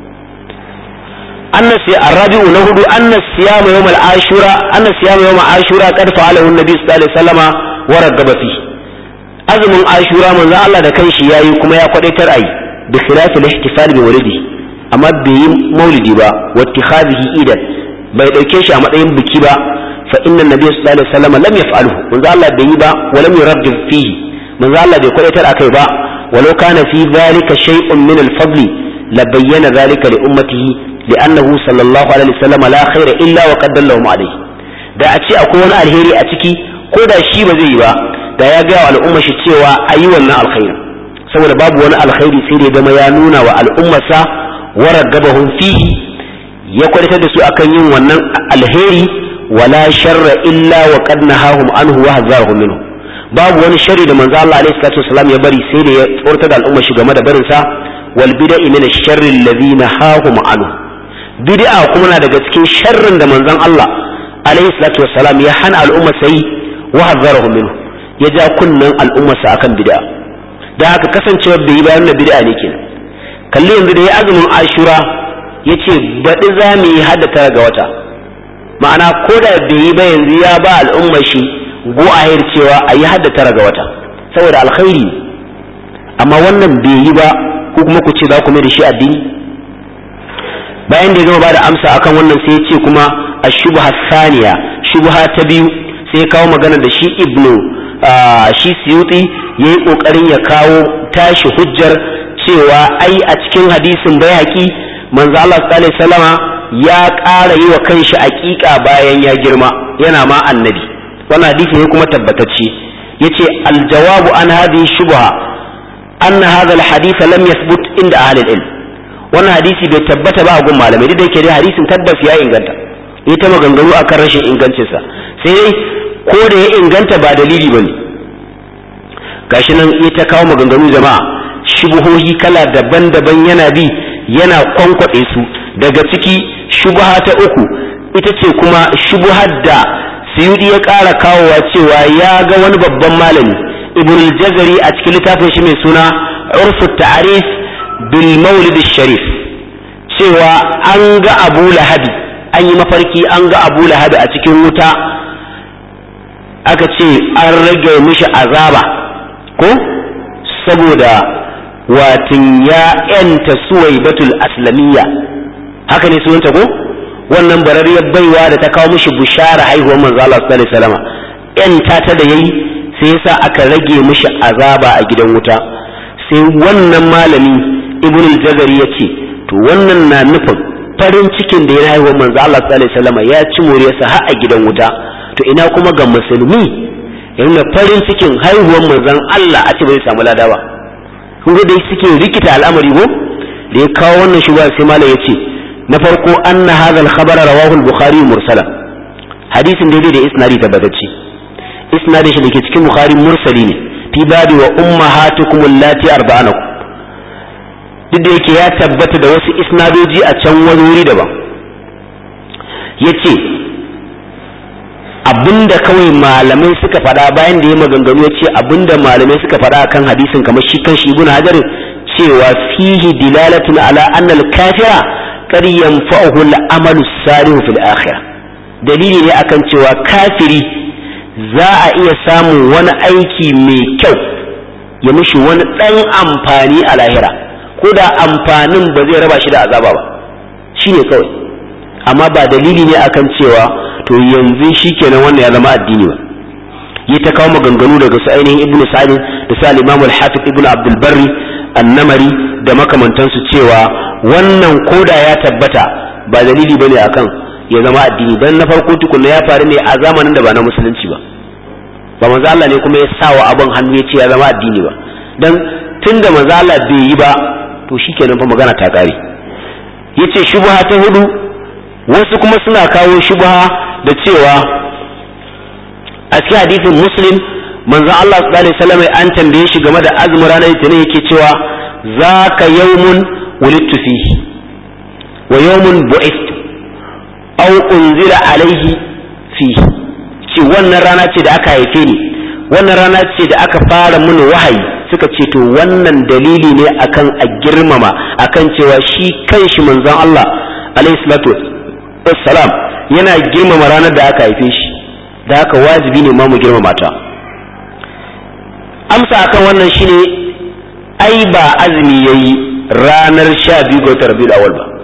anna sai arabi'u na hudu anna siyama yawm al-ashura anna siyama yawm ashura qad fa'alahu an-nabi sallallahu alaihi wasallama wa raggaba fi azumin ashura manzo Allah da kanshi yayi kuma ya kwadaitar ayi bi khilaf al-ihtifal bi walidi amma bai yi maulidi ba wa ittikhadhihi idan bai dauke shi a matsayin biki ba فإن النبي صلى الله عليه وسلم لم يفعله من ذا الله بيبا ولم يرغب فيه من ذا الله بيقول يتر أكيبا ولو كان في ذلك شيء من الفضل لبين ذلك لأمته لأنه صلى الله عليه وسلم لا خير إلا وقد دلهم عليه da a ce akwai wani alheri a ciki ko da shi ba zai yi ba da ya gaya wa al'umma shi cewa a yi wannan alkhairi saboda babu wani alkhairi sai da zama ya nuna wa al'ummarsa warar gabahun fihi ya kwadatar da su akan yin wannan alheri wala sharra illa wa qad nahahum anhu wa hazarahum minhu babu wani sharri da manzo Allah alaihi salatu wasallam ya bari sai da ya tsorata da al'umma shi game da barin sa wal bid'i min ash-sharri alladhi nahahum anhu bid'a kuma na daga cikin sharrin da manzon Allah alaihi salatu wasallam ya hana al'umma sai wa hazarahum minhu ya ja kunnan al'umma sa akan bid'a da haka kasancewa bai yi bayan da bid'a ne kenan kalli yanzu da ya azumin ashura yace baɗi za mu yi haddata ga wata ma'ana ko da bai yi ba yanzu ya ba al'umma shi go a cewa a yi hadda tara ga wata saboda alkhairi amma wannan bai yi ba ko kuma ku ce za ku mai da shi addini bayan da ya gama ba da amsa akan wannan sai ya ce kuma a shubha saniya shubha ta biyu sai ya kawo magana da shi ibnu shi siyuti ya yi ƙoƙarin ya kawo tashi hujjar cewa ai a cikin hadisin bai haƙi manzo Allah sallallahu alaihi wasallama ya ƙara yi wa kanshi aƙiƙa bayan ya girma yana ma annabi wannan hadisi ne kuma tabbatacce yace aljawabu an hadhihi shubha anna hadha alhadith lam yathbut inda ahli ilm wannan hadisi bai tabbata ba a gun malamai duk da yake dai hadisin tabbas ya inganta ita maganganu akan rashin ingancinsa sai dai ko da ya inganta ba dalili bane gashi nan ita kawo maganganu jama'a shubuhohi kala daban-daban yana bi yana kwankwaɗe su daga ciki shubha ta uku ita ce kuma shubhar da suyudi ya ƙara kawowa cewa ya ga wani babban malami ibn al-jazari a cikin littafin shi mai suna urfu ta'rif bil maulid sharif cewa an ga abu lahabi an yi mafarki an ga abu lahabi a cikin wuta aka ce an rage mishi azaba ko saboda watin ya yanta suwaibatul aslamiyya haka ne sunanta ko wannan barariyar baiwa da ta kawo mishi bushara haihuwar manzo Allah sallallahu alaihi wasallam yanta ta da yayi sai yasa aka rage mishi azaba a gidan wuta sai wannan malami ibn al-jazari ya ce to wannan na nufin farin cikin da ya haihuwar manzo Allah sallallahu alaihi wasallam ya ci moriyarsa har a gidan wuta to ina kuma ga musulmi yana farin cikin haihuwar manzon Allah a ce bai samu lada ba kun ga dai suke rikita al'amari ko da ya kawo wannan shugaba sai malam ya ce na farko anna hadha al-khabar rawahu al-bukhari mursala hadisin daidai da isnadi tabbatacce isnadin shi da ke cikin bukhari mursali ne fi babi wa ummahatukum allati arba'anakum duk da yake ya tabbata da wasu isnadoji a can wani wuri daban yace abinda kawai malamai suka faɗa bayan da ya maganganu ya ce abinda malamai suka faɗa kan hadisin kamar shi kan shi ibn hajar cewa fihi dilalatun ala anna al-kafira qad yanfa'uhu al-amalu salihu fil akhirah dalili ne akan cewa kafiri za a iya samun wani aiki mai kyau ya mishi wani ɗan amfani a lahira ko da amfanin ba zai raba shi da azaba ba shine kawai amma ba dalili ne akan cewa to yanzu shi kenan wannan ya zama addini ba yi ta kawo maganganu daga su ainihin ibnu sa'id da su al-imam al-hafiz ibnu abdul barri an-namari da makamantansu cewa wannan koda ya tabbata ba dalili bane akan ya zama addini dan na farko tukunna ya faru ne a zamanin da ba na musulunci ba ba manzo Allah ne kuma ya sa wa abin hannu ya ce ya zama addini ba dan tunda manzo Allah bai yi ba to shikenan fa magana ta kare yace shubha ta hudu wasu kuma suna kawo shubha da cewa a cikin hadisin muslim manzon Allah sallallahu alaihi wasallam an tambaye shi game da azumin ranar litinin yake cewa zaka yawmun wulidtu fihi wa yawmun bu'ithtu aw unzila alaihi fihi ce wannan rana ce da aka haife ni wannan rana ce da aka fara mun wahayi suka ce to wannan dalili ne akan a girmama akan cewa shi kanshi manzon Allah alaihi salatu wassalam yana girmama ranar da aka haife shi da haka wajibi ne ma mu girmama ta amsa akan wannan shine ai ba azumi yayi ranar sha biyu ga watan rabiul awal ba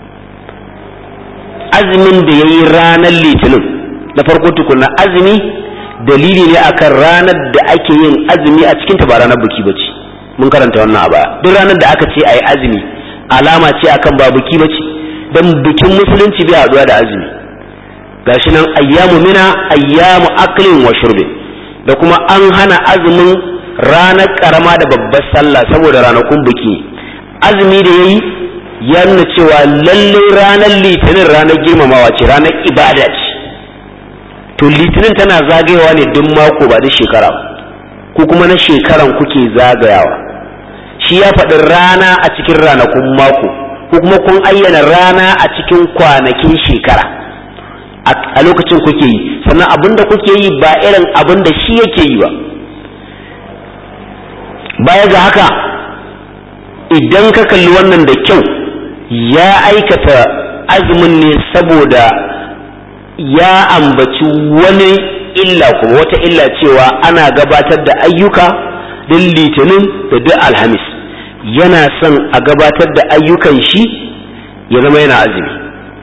azumin da yayi ranar litinin na farko tukuna azumi dalili ne akan ranar da ake yin azumi a cikin ta ba ranar buki bace mun karanta wannan a baya duk ranar da aka ce ayi azumi alama ce akan ba buki bace dan bikin musulunci bai haɗuwa da azumi gashi nan ayyamu mina ayyamu aklin wa shurbin da kuma an hana azumin ranar karama da babbar sallah saboda ranakun biki azumi da yayi ya nuna cewa lallai ranar litinin ranar girmamawa ce ranar ibada ce to litinin tana zagayawa ne duk mako ba duk shekara ko kuma na shekaran kuke zagayawa shi ya faɗi rana a cikin ranakun mako ko kuma kun ayyana rana a cikin kwanakin shekara a lokacin kuke yi sannan abin da kuke yi ba irin abin da shi yake yi ba baya ga haka idan ka kalli wannan da kyau ya aikata azumin ne saboda ya ambaci wani illa kuma wata illa cewa ana gabatar da ayyuka din litinin da duk alhamis yana son a gabatar da ayyukan shi ya zama yana azumi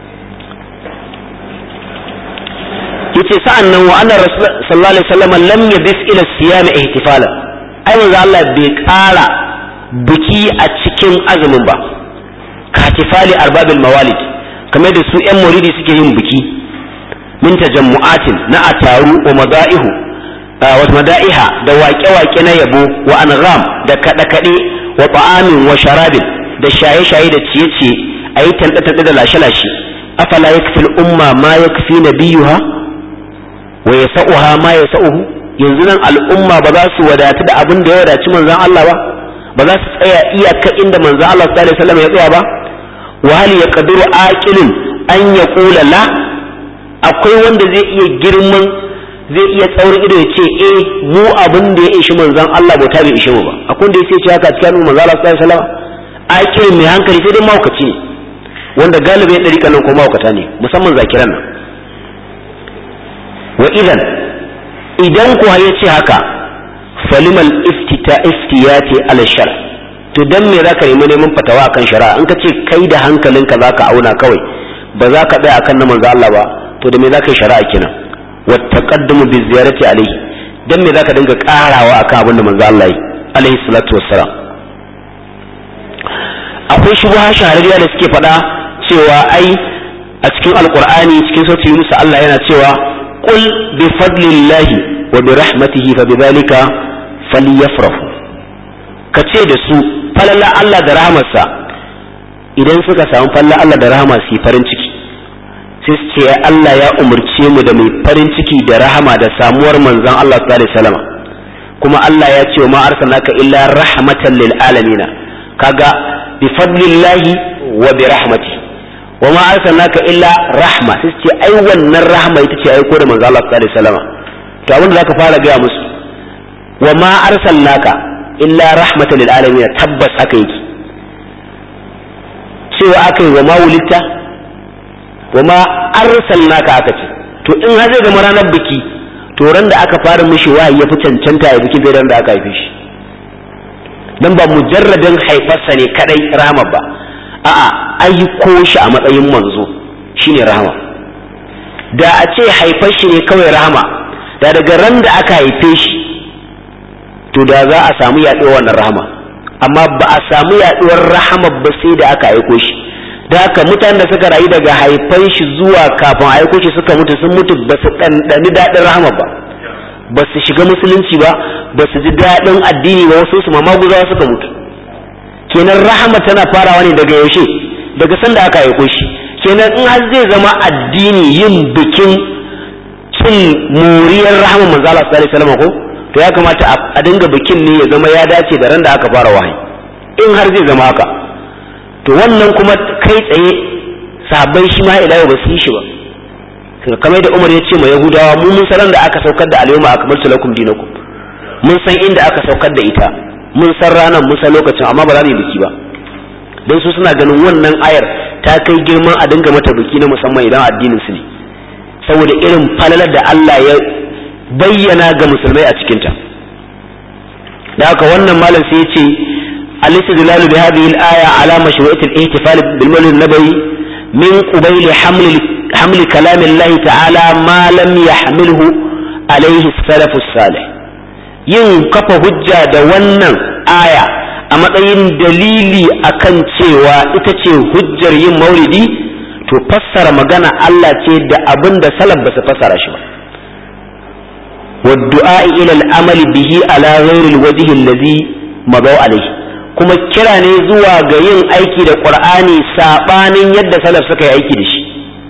yace sa'an nan wa anna sallallahu alaihi wasallam lam yabis ila siyam ihtifalan ai manzo Allah bai ƙara biki a cikin azumin ba katifali arbabil mawalid kamar da su yan maulidi suke yin biki min tajammu'atin na ataru wa mada'ihu wa mada'iha da waƙe-waƙe na yabo wa angham da kaɗe-kaɗe wa ta'amin wa sharabin da shaye-shaye da ciye-ciye a yi tanɗe-tanɗe da lashe-lashe afala yakfi al'umma ma yakfi nabiyuha wa yasa'uha ma yasa'uhu yanzu nan al'umma ba za su wadatu da abin da ya wadaci manzon Allah ba ba za su tsaya iyaka inda manzon Allah sallallahu alaihi wasallam ya tsaya ba wa hal yaqdiru aqilun an yaqula la akwai wanda zai iya girman zai iya tsaurin ido ya ce eh mu abin da ya ishi manzon Allah bauta bai ishe mu ba akwai da ya ce haka cikin manzon Allah sallallahu alaihi wasallam a kirin mai hankali sai dai mahaukaci ne wanda galibin ɗari kanan ko mahaukata ne musamman zakiran nan wa idan idan kuwa ya ce haka falimal iftita iftiyati ala shar to dan me zaka nemi neman fatawa akan shari'a in ka ce kai da hankalinka zaka auna kawai ba za ka tsaya akan na manzo Allah ba to da me zaka yi shari'a kenan wa taqaddumu bi ziyarati alayhi dan me zaka dinga karawa akan abin da manzo Allah yi alayhi salatu wassalam akwai shubha shahararriya da suke faɗa cewa ai a cikin alqur'ani cikin sautin Yunus Allah yana cewa qul bi fadlillahi wa bi rahmatihi fa bidhalika falyafrahu kace da su falalla Allah da rahmarsa idan suka samu falla Allah da rahama su yi farin ciki sai su ce Allah ya umarce mu da mai farin ciki da rahama da samuwar manzon Allah sallallahu alaihi wasallam kuma Allah ya ce ma arsalnaka illa rahmatan lil alamin kaga bi fadlillahi wa bi rahmati wa ma arsalnaka illa rahma sai su ce ai wannan rahma ita ce aiko da manzon Allah sallallahu alaihi wasallam to abin da zaka fara gaya musu wa ma arsalnaka illa rahmatan lil alamin tabbas haka yake cewa aka yi wa ma wulitta wa ma arsalnaka aka ce to in har zai zama ranar biki to ran da aka fara mishi wahayi ya fi cancanta ya bikin ran da aka haife shi dan ba mujarradin haifarsa ne kadai rahama ba a'a aiko shi a matsayin manzo shine rahama da a ce haifar shi ne kawai rahama da daga ran da aka haife shi to da za a samu yaɗuwar wannan rahama amma ba a samu yaɗuwar rahama ba sai da aka aiko shi da haka mutanen da suka rayu daga haifan shi zuwa kafin aiko shi suka mutu sun mutu ba su ɗanɗani daɗin rahama ba ba su shiga musulunci ba ba su ji daɗin addini ba wasu su ma guzawa suka mutu kenan rahama tana farawa ne daga yaushe daga sanda aka aiko shi kenan in har zai zama addini yin bikin cin moriyar rahama manzo Allah sallallahu alaihi wasallam ko to ya kamata a dinga bikin ne ya zama ya dace da ran da aka fara wahayi in har zai zama haka to wannan kuma kai tsaye sahabbai shi ma ila yau ba su yi shi ba kamar da Umar ya ce ma Yahudawa mu mun san da aka saukar da al-yawma akmaltu lakum dinakum mun san inda aka saukar da ita mun san ranar mun san lokacin amma ba za mu yi biki ba dan su suna ganin wannan ayar ta kai girman a dinga mata biki na musamman idan addinin su ne saboda irin falalar da Allah ya bayyana ga musulmai a cikinta da haka wannan malam sai ya ce الاستدلال بهذه الآية على مشروعية الاحتفال بالمولد النبوي من قبيل حمل حمل كلام الله تعالى ما لم يحمله عليه السلف الصالح yin kafa hujja da wannan aya a matsayin dalili akan cewa ita ce hujjar yin maulidi to fassara magana Allah ce da abin da salaf ba su fassara shi ba والدعاء إلى العمل به على غير الوجه الذي مضوا عليه kuma kira ne zuwa ga yin aiki da Qur'ani sabanin yadda salaf suka yi aiki da shi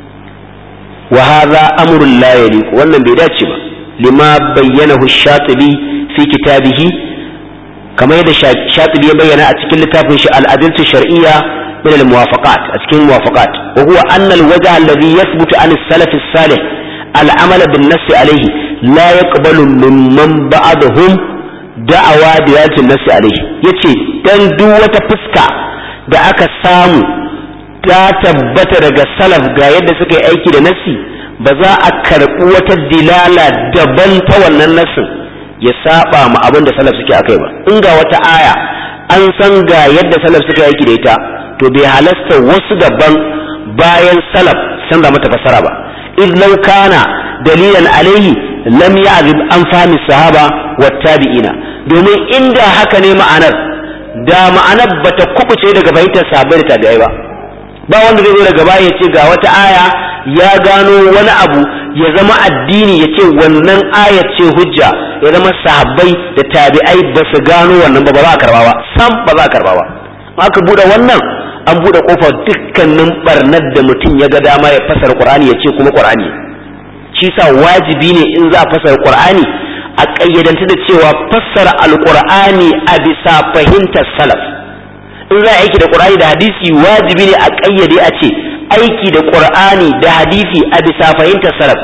wa hadha amrun la yaliq wannan bai dace ba lima bayyanahu shatibi fi kitabihi kamar yadda shatibi ya bayyana a cikin littafin shi al-adilatu shar'iyya min al-muwafaqat a cikin muwafaqat wa huwa anna al-wajh alladhi yathbutu an as-salaf as-salih al-amal bin-nass alayhi la yaqbalu mimman ba'dahum da'awa da yatin nasi alaihi yace dan duk wata fuska da aka samu ta tabbata daga salaf ga yadda suka yi aiki da nasi ba za a karɓi wata dilala daban ta wannan nasin ya saba ma abin da salaf suke akai ba in ga wata aya an san ga yadda salaf suka yi aiki da ita to bai halasta wasu daban bayan salaf san da mata fasara ba إذ لو كان دليلا عليه lam ya'zib an fahmi sahaba wa tabi'ina domin inda haka ne ma'anar da ma'anar bata kubuce daga fahimtar sahabbai da tabi'ai ba ba wanda zai zo daga baya ya ce ga wata aya ya gano wani abu ya zama addini ya ce wannan aya ce hujja ya zama sahabbai da tabi'ai ba su gano wannan ba ba za a karba ba sam ba za a karba ba aka bude wannan an bude kofar dukkanin barnar da mutum ya ga dama ya fasara qur'ani ya ce kuma qur'ani shi sa wajibi ne in za a fassara qur'ani a ƙayyadanta da cewa fassara alqur'ani a bisa fahimtar salaf in za a aiki da qur'ani da hadisi wajibi ne a ƙayyade a ce aiki da qur'ani da hadisi a bisa fahimtar salaf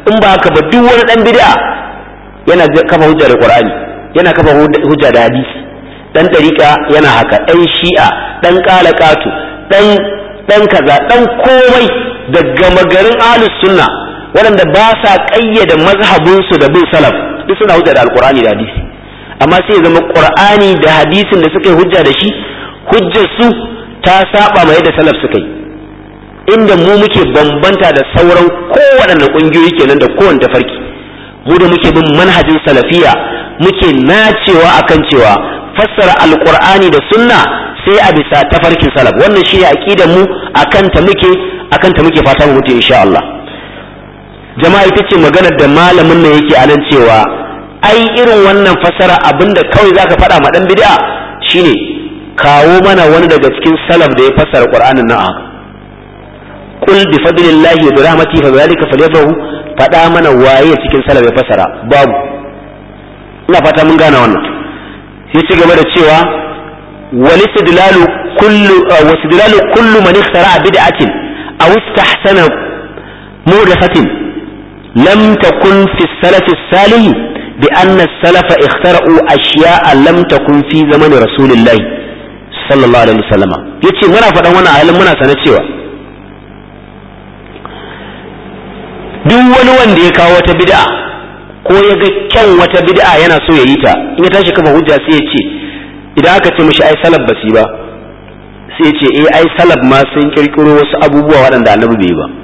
in ba haka ba duk wani dan bid'a yana kafa hujja da qur'ani yana kafa hujja da hadisi dan dariqa yana haka dan shi'a dan qalaqatu dan dan kaza dan komai daga magarin ahlus sunna waɗanda ba sa ƙayyade mazhabinsu da bin salaf duk suna hujja da alqur'ani da hadisi amma sai ya zama qur'ani da hadisin da suka yi hujja da shi hujjar su ta saba ma yadda salaf suka yi inda mu muke bambanta da sauran kowaɗanne ƙungiyoyi kenan da kowane tafarki mu da muke bin manhajin salafiya muke nacewa akan cewa fassara alqur'ani da sunna sai a bisa tafarkin salaf wannan shi ne aqidar mu akan ta muke akan ta muke fata mu mutu insha Allah jama'a ita ce maganar da malamin nan yake anan cewa ai irin wannan fassara abinda kawai zaka faɗa ma dan bid'a shine kawo mana wani daga cikin salaf da ya fassara qur'anin nan haka qul bi fadlillahi wa bi rahmatihi fa dhalika falyafrahu faɗa mana waye cikin salaf ya fassara babu ina fata mun gane wannan sai ci gaba da cewa والاستدلال كل واستدلال كل من اخترع بدعة أو استحسن محدثة لم تكن في السلف الصالح بأن السلف اخترعوا أشياء لم تكن في زمن رسول الله صلى الله عليه وسلم yace muna faɗan wannan halin muna sanar cewa duk wani wanda ya kawo wata bid'a ko ya ga kyan wata bid'a yana so ya yi ta in ya tashi kafa hujja sai ya ce idan aka ce mishi ai salaf basi ba sai ce eh ai salaf ma sun kirkiro wasu abubuwa waɗanda annabi bai ba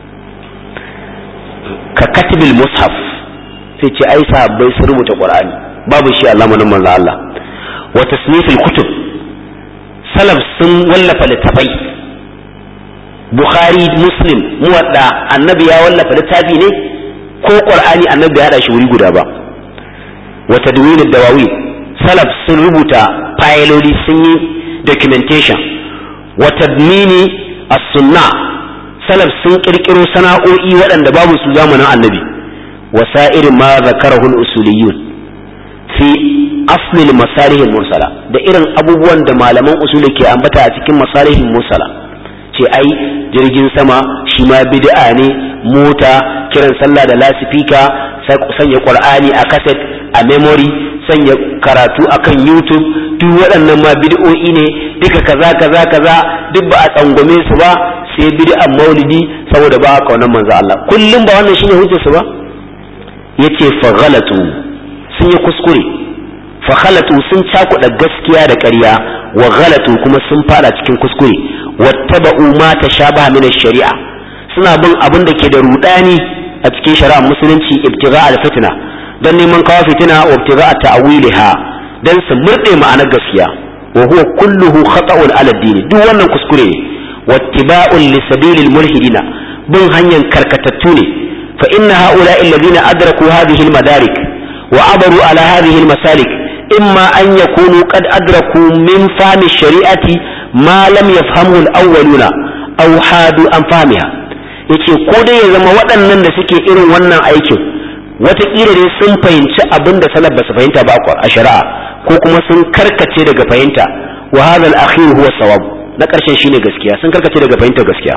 ka katibil mushaf sai ce ai sahabbai sun rubuta qur'ani babu shi Allah manan manzo Allah wa tasnifil kutub salaf sun wallafa littafai bukhari muslim muwadda annabi ya wallafa littafi ne ko qur'ani annabi ya hada shi wuri guda ba wa tadwin ad-dawawin salaf sun rubuta fayiloli sun yi documentation wa tadmini as-sunna salaf sun kirkiro sana'o'i waɗanda babu su zamanin annabi wa sa'irin ma zakarahu al-usuliyun fi asli al-masalih mursala da irin abubuwan da malaman usuli ke ambata a cikin masalihin mursala ce ai jirgin sama shi ma bid'a ne mota kiran sallah da lasifika sanya qur'ani a kaset a memory sanya karatu akan YouTube duk waɗannan ma bid'o'i ne duka kaza kaza kaza duk ba a tsangwame su ba sai bid'an maulidi saboda ba a kaunar manzo Allah kullum ba wannan shine hujjar su ba yace fa ghalatu sun yi kuskure fa ghalatu sun cakuɗa gaskiya da ƙarya wa ghalatu kuma sun fada cikin kuskure wattaba'u ma tashabaha min ash-shari'a suna bin abin da ke da rudani a cikin shari'ar musulunci ibtigha al-fitna dan neman kawo fitina wa ibtigha ta'wiliha dan su murde ma'anar gaskiya wa huwa kulluhu khata'un 'ala ad-din duk wannan kuskure ne wattiba'un li sabilil mulhidina bin hanyar karkatattu ne fa inna ha'ula'i alladhina adraku hadhihi al-madarik wa abaru 'ala hadhihi al-masalik imma an yakunu qad adraku min fahmi shari'ati ma lam yafhamu al-awwaluna aw hadu an fahmiha yace ko dai ya zama waɗannan da suke irin wannan aikin wataƙila dai sun fahimci abin da salaf ba su fahimta ba a shari'a ko kuma sun karkace daga fahimta wa hadha al-akhir huwa sawab na ƙarshen shine gaskiya sun karkace daga fahimtar gaskiya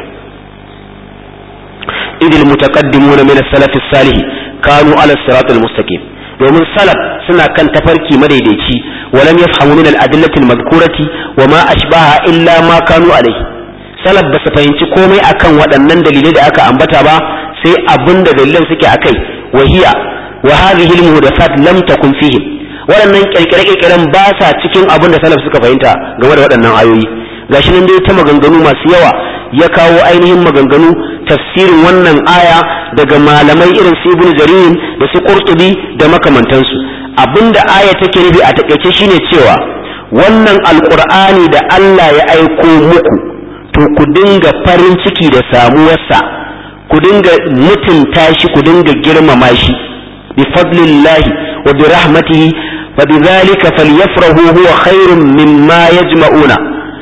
idil mutaqaddimun min as-salaf as-salih kanu ala as-sirat al-mustaqim domin salaf suna kan tafarki madaidaici walam yafhamu min al-adillati al-madhkurati wa ma ashbaha illa ma kanu alayhi salaf ba su fahimci komai akan waɗannan dalilai da aka ambata ba sai abin da dalilan suke akai wahiya wa hadhihi al-muhdathat lam takun fihim waɗannan kirkire-kirkiren ba sa cikin abin da salaf suka fahimta game da waɗannan ayoyi gashi nan dai ta maganganu masu yawa ya kawo ainihin maganganu tafsirin wannan aya daga malamai irin su ibnu jarir da su qurtubi da makamantansu abinda aya take nufi a takaice shine cewa wannan alqur'ani da Allah ya aiko muku to ku dinga farin ciki da samuwarsa ku dinga mutunta shi ku dinga girmama shi bi fadlillahi wa bi rahmatihi fa bidhalika falyafrahu huwa khairun mimma yajma'una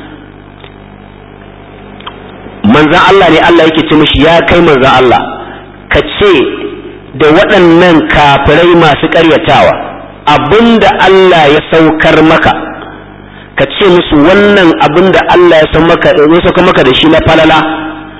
manzan Allah ne Allah yake ce mishi ya kai manzan Allah ka ce da waɗannan kafirai masu ƙaryatawa abinda Allah ya saukar maka ka ce musu wannan abinda Allah ya saukar maka da shi na falala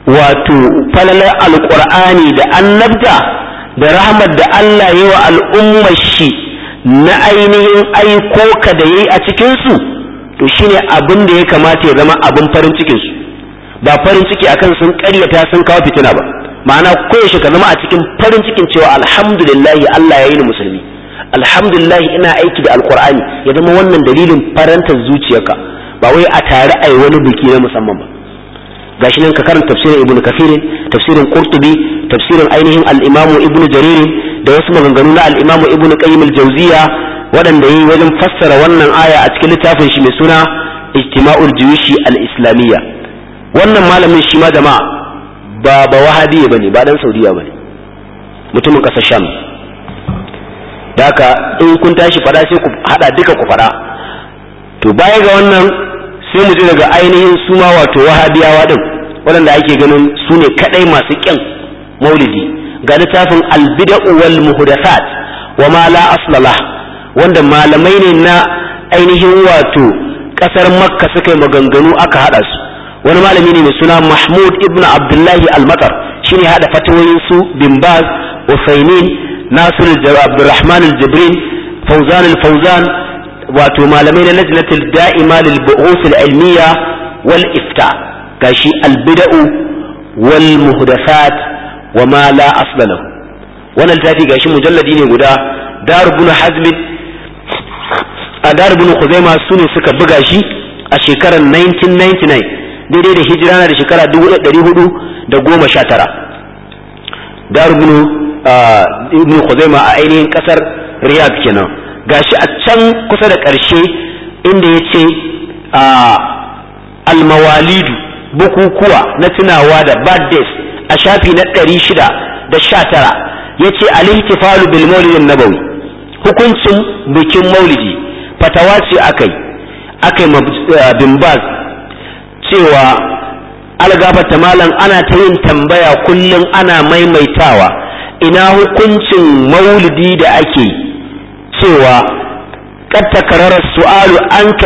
wato falalar alƙur'ani da annabta da rahmat da Allah yi wa al'ummar shi na ainihin aiko ka da yayi a cikinsu to shine abin da ya kamata ya zama abin farin cikinsu ba farin ciki akan sun ƙaryata sun kawo fitina ba ma'ana koyaushe ka zama a cikin farin cikin cewa alhamdulillahi Allah ya yi ni musulmi alhamdulillahi ina aiki da alkur'ani ya zama wannan dalilin farantar zuciyarka ba wai a tare a yi wani biki na musamman ba gashi nan ka karanta tafsirin ibnu kafirin tafsirin qurtubi tafsirin ainihin al-imamu ibnu jarir da wasu maganganu na al-imamu ibnu qayyim al-jawziya waɗanda yi wajen fassara wannan aya a cikin littafin shi mai suna ijtima'ul juyushi al-islamiyya wannan malamin shi ma jama'a ba ba wahabi bane ba dan saudiya bane mutumin ƙasar sham da haka in kun tashi fada sai ku hada duka ku fada to baya ga wannan sai mu ji daga ainihin su ma wato wahabiyawa din waɗanda ake ganin su ne kadai masu kyan maulidi ga littafin albida'u wal muhdathat wa ma la aslala wanda malamai ne na ainihin wato kasar makka suka yi maganganu aka hada su wani malami ne mai suna mahmud ibn abdullahi al-matar shine hada fatawoyin su bin baz usaimin nasir abdurrahman al-jibrin fauzan al-fauzan wato malamai na lajnatul da'ima lil bu'us al-ilmiya wal ifta gashi al-bid'u wal muhdathat wa ma la asla lahu wannan littafi gashi mujalladi ne guda dar ibn hazm a dar ibn khuzaima sune suka buga shi a shekarar 1999 daidai da hijira na da shekara 1419 dar ibn ibn Khuzaima a ainihin kasar Riyadh kenan gashi a can kusa da ƙarshe inda ya ce almawalidu bukukuwa na tunawa da birthdays a shafi na ɗari shida da sha tara ya ce alihtifalu bil maulidin nabawi hukuncin bikin maulidi fatawa ce akai akai bin baz cewa algafata malam ana ta yin tambaya kullum ana maimaitawa ina hukuncin maulidi da ake cewa kad takarara su'alu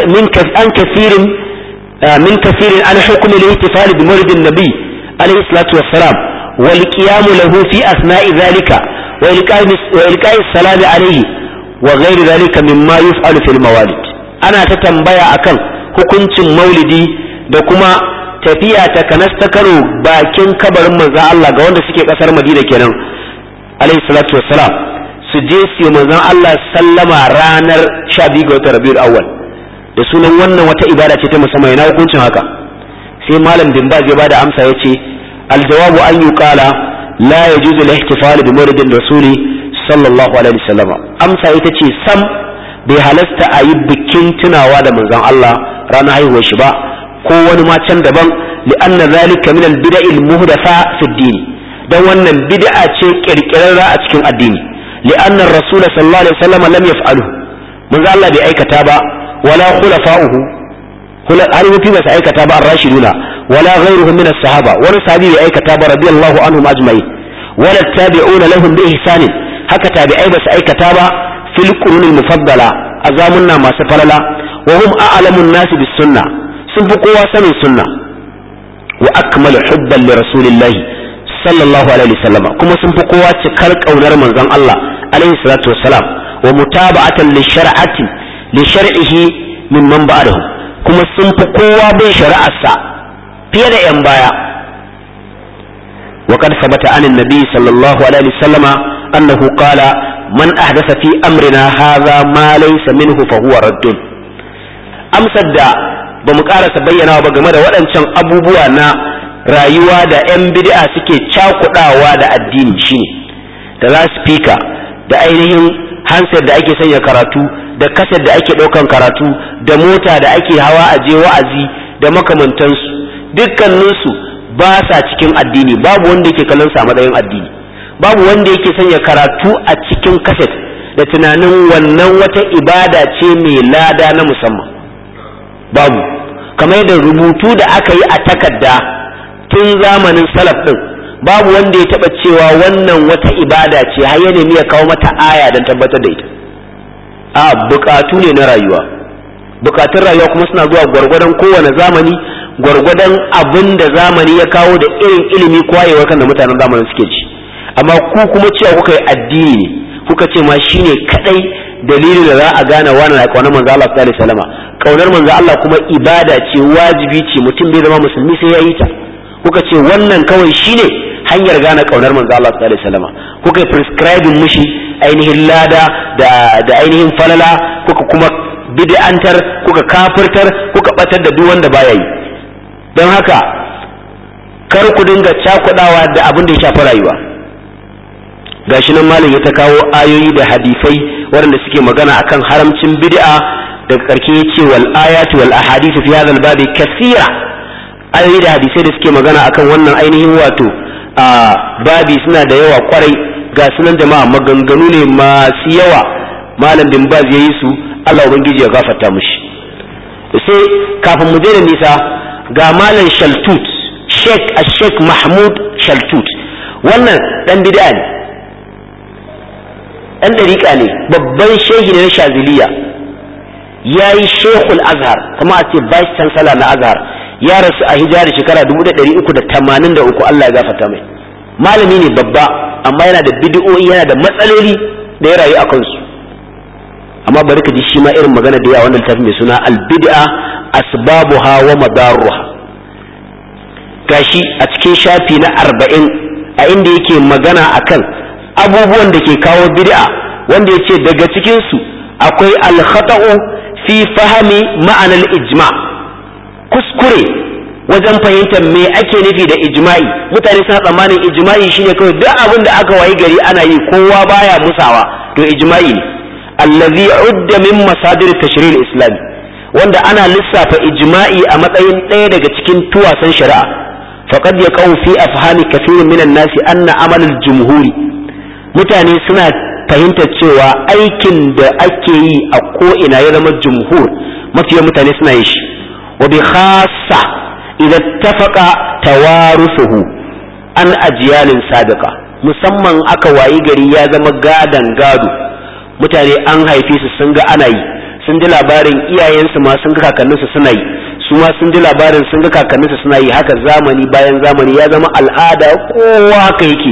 an kafirin min kafirin an hukumi al-ihtifal bi maulidin nabi alayhi salatu wassalam wal qiyam lahu fi asna'i dhalika wa ilqa'i salami alayhi wa ghairi dhalika mimma yuf'alu fil mawalid ana ta tambaya akan hukuncin maulidi da kuma tafiya ta kanas ta karo bakin kabarin manzo Allah ga wanda suke kasar Madina kenan alayhi salatu wassalam su je su yi manzon Allah sallama ranar 12 ga watan Rabiul Awwal da sunan wannan wata ibada ce ta musamman yana hukuncin haka sai malam bin Baz ya bada amsa yace aljawabu an yuqala la yajuzu al-ihtifal bi mawlidin rasuli sallallahu alaihi wasallam amsa ita ce sam bai halasta a yi bikin tunawa da manzon Allah ranar haihuwar shi ba ko wani ma can daban li'anna zalika min al-bida'i al-muhdatha fi ad-din dan wannan bid'a ce kirkirarra a cikin addini li'anna ar-rasul sallallahu alaihi wasallam lam yaf'alu manzo Allah bai aikata ba wala khulafa'uhu halifofi ba su aikata ba ar-rashiduna wala ghayruhum min as-sahaba wani sahabi bai aikata ba radiyallahu anhum ajma'in wala tabi'una lahum bi ihsan haka tabi'ai ba su aikata ba fil qurunil mufaddala azamunna masu falala wa hum a'lamun nasi bis sunnah sun fi kowa sanin sunna wa akmalu hubban li rasulillahi sallallahu alaihi wasallam kuma sun fi kowa cikar kaunar manzon Allah alaihi salatu wassalam wa mutaba'atan li shar'ati li shar'ihi mimman ba'dahu kuma sun fi kowa bin shari'arsa fiye da yan baya وقد ثبت عن النبي صلى الله عليه وسلم أنه قال من أحدث في أمرنا هذا ما ليس منه فهو رد أمسد ba mu karasa bayyana ba game da waɗancan abubuwa na rayuwa da 'yan bid'a suke cakudawa da addini shine da laspika da ainihin handset da ake sanya karatu da kaset da ake ɗaukan karatu da mota da ake hawa a je wa'azi da makamantansu dukkaninsu ba sa cikin addini babu wanda yake kallon sa matsayin addini babu wanda yake sanya karatu a cikin kaset da tunanin wannan wata ibada ce mai lada na musamman babu kamar da rubutu da aka yi a takarda tun zamanin salaf din babu wanda ya taba cewa wannan wata ibada ce har ya nemi ya kawo mata aya don tabbatar da ita a bukatu ne na rayuwa bukatun rayuwa kuma suna zuwa gwargwadon kowane zamani gwargwadon abin da zamani ya kawo da irin ilimi kwayewa kan da mutanen zamanin suke ci amma ku kuma cewa kuka yi addini ne kuka ce ma shine kadai dalilin da za a gane wani na kaunar manzo Allah sallallahu alaihi wasallam kaunar manzo Allah kuma ibada ce wajibi ce mutum bai zama musulmi sai ya yi ta kuka ce wannan kawai shine hanyar gane kaunar manzo Allah sallallahu alaihi wasallam kuka prescribing mushi ainihin lada da da ainihin falala kuka kuma bid'antar kuka kafirtar kuka batar da duk wanda baya yi don haka kar ku dinga cakudawa da abin da ya shafi rayuwa gashi nan malam ya ta kawo ayoyi da hadisai waɗanda suke magana akan haramcin bid'a daga ƙarshe ya ce wal ayatu wal ahadithu fi hadha al babi kathira ayoyi da hadisai da suke magana akan wannan ainihin wato a babi suna da yawa kwarai ga sunan jama'a maganganu ne masu yawa malam bin baz yayi su Allah ubangiji ya gafarta mushi sai kafin mu daina nisa ga malam shaltut sheikh a sheikh mahmud shaltut wannan dan bid'a ne dan dariƙa ne babban shehi ne na shaziliya ya yi shekul azhar kuma a ce vice chancellor na azhar ya rasu a hijira shekara 1383 Allah ya gafarta mai malami ne babba amma yana da bid'o'i yana da matsaloli da ya rayu a kansu amma bari ka ji shi ma irin magana da yawa wannan littafin mai suna al-bid'a asbabuha wa madarruha gashi a cikin shafi na arba'in a inda yake magana akan abubuwan da ke kawo bid'a wanda ya ce daga cikinsu akwai alkhata'u fi fahami ma'anar ijma kuskure wajen fahimtar me ake nufi da ijma'i mutane suna tsammanin ijma'i shine kawai duk abin da aka wayi gari ana yi kowa baya musawa to ijma'i ne allazi udda min masadir tashri'il islami wanda ana lissafa ijma'i a matsayin ɗaya daga cikin tuwasan shari'a faqad yaqau fi afhami kathirin minan nasi anna amal al-jumhuri mutane suna fahimtar cewa aikin da ake yi a ko'ina ya zama jumhur mafiyan mutane suna yin shi wa bi khassa idan tafaka tawarusuhu an ajiyalin sabiqa musamman aka wayi gari ya zama gadan gado mutane an haife su sun ga ana yi sun ji labarin iyayensu ma sun ga kakanninsu suna yi su ma sun ji labarin sun ga kakanninsu suna yi haka zamani bayan zamani ya zama al'ada kowa haka yake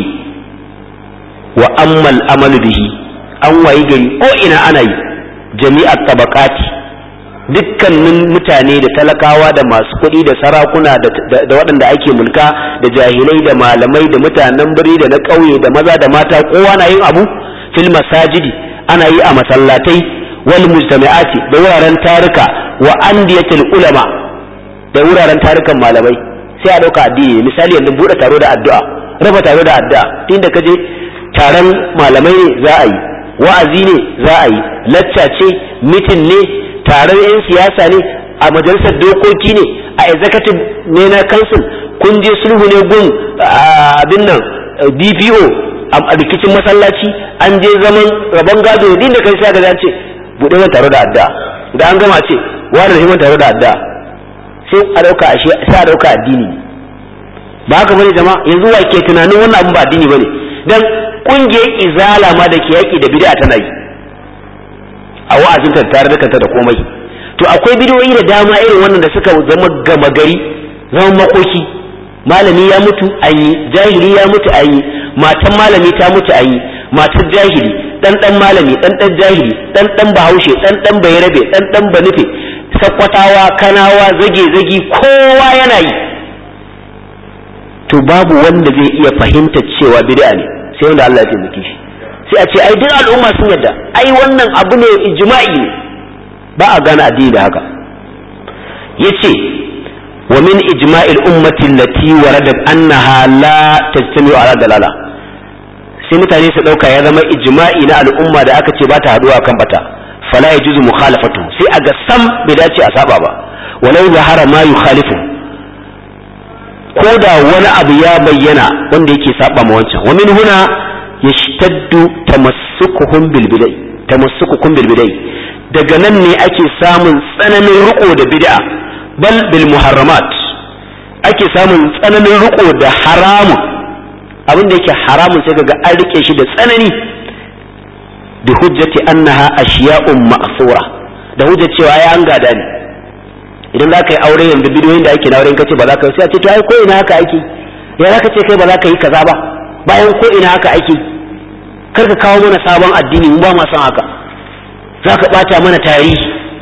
wa ammal amalu bihi an wayi gari ko ina ana yi jami'at tabaqati dukkanin mutane da talakawa da masu kuɗi da sarakuna da waɗanda ake mulka da jahilai da malamai da mutanen birni da na ƙauye da maza da mata kowa na yin abu fil masajidi ana yi a masallatai wal mujtami'ati da wuraren taruka wa andiyatul ulama da wuraren tarukan malamai sai a ɗauka addini misali yanzu buɗe taro da addu'a raba taro da addu'a inda ka je taron malamai ne za a yi wa'azi ne za a yi lacca ce mitin ne taron 'yan siyasa ne a majalisar dokoki ne a executive ne na council kun je sulhu ne gun abin nan dpo a rikicin masallaci an je zaman rabon gado din da kai sa ga ce buɗe man taro da adda da an gama ce wani da man taro da adda sai a dauka ashe sai a dauka addini ba haka bane jama'a yanzu wa ke tunanin wannan abin ba addini bane dan kungiyar izala ma da ke yaki da bid'a tana yi a wa'azin ta tare da kanta da komai to akwai bidiyoyi da dama irin wannan da suka zama gama gari zaman makoki malami ya mutu an yi jahili ya mutu an yi matan malami ta mutu an yi matar jahili dan dan malami dan dan jahili dan dan bahaushe dan dan bayarabe dan dan banufe sakkwatawa kanawa zage zagi kowa yana yi to babu wanda zai iya fahimta cewa bid'a ne sai wanda Allah ya taimake shi sai a ce ai duk al'umma sun yadda ai wannan abu ne ijma'i ne ba a gane addini da haka yace wa min ijma'il ummati allati waradat annaha la tajtami'u ala dalala sai mutane su dauka ya zama ijma'i na al'umma da aka ce ba ta haduwa kan bata fala yajuzu mukhalafatu sai a ga sam bai dace a saba ba walau zahara ma yukhalifu ko da wani abu ya bayyana wanda yake saba ma wancan wa min huna yashtaddu tamassukuhum bil bidai tamassukukum bil bidai daga nan ne ake samun tsananin riko da bid'a bal bil muharramat ake samun tsananin riko da haramun abin da yake haramun sai kaga an rike shi da tsanani bi hujjati annaha ashiya'un ma'sura da hujjar cewa ya an gada ne idan za ka yi aure yanzu bidiyoyin da ake na auren kace ba za ka yi sai a ce to ai ko ina haka ake ya za ka ce kai ba za ka yi kaza ba bayan ko ina haka ake kar ka kawo mana sabon addini mu ba ma son haka za ka bata mana tarihi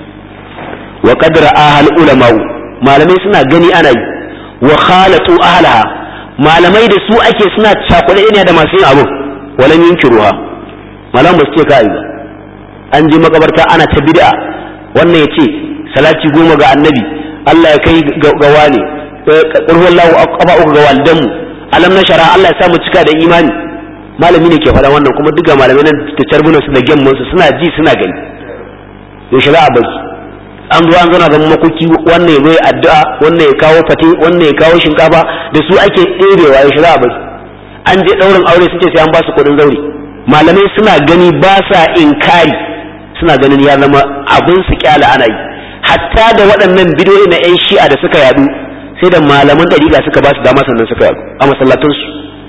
wa qadra ahal ulama'u malamai suna gani ana yi wa khalatu ahlaha malamai da su ake suna cakuɗe ne da masu yin abin walam yunkiruha malam ba su ce ka yi ba an je makabarta ana ta bid'a wannan ya ce salati goma ga annabi Allah ya kai ga wane qul huwallahu aqaba uku ga walidanmu alam nashara Allah ya samu cika da imani malami ne ke faɗa wannan kuma duka malamai nan da carbunan su da gemmun su suna ji suna gani yaushe za a bari an zo an zauna zama makoki wannan ya zo addu'a wannan ya kawo fate wannan ya kawo shinkafa da su ake ɗebewa yaushe za a bari an je ɗaurin aure sun ce sai an ba su kuɗin zaure malamai suna gani ba sa inkari suna ganin ya zama abin su kyala ana yi hatta da waɗannan bidiyoyi na 'yan shi'a da suka yadu sai da malaman ɗariƙa suka ba su dama sannan suka yadu a masallatansu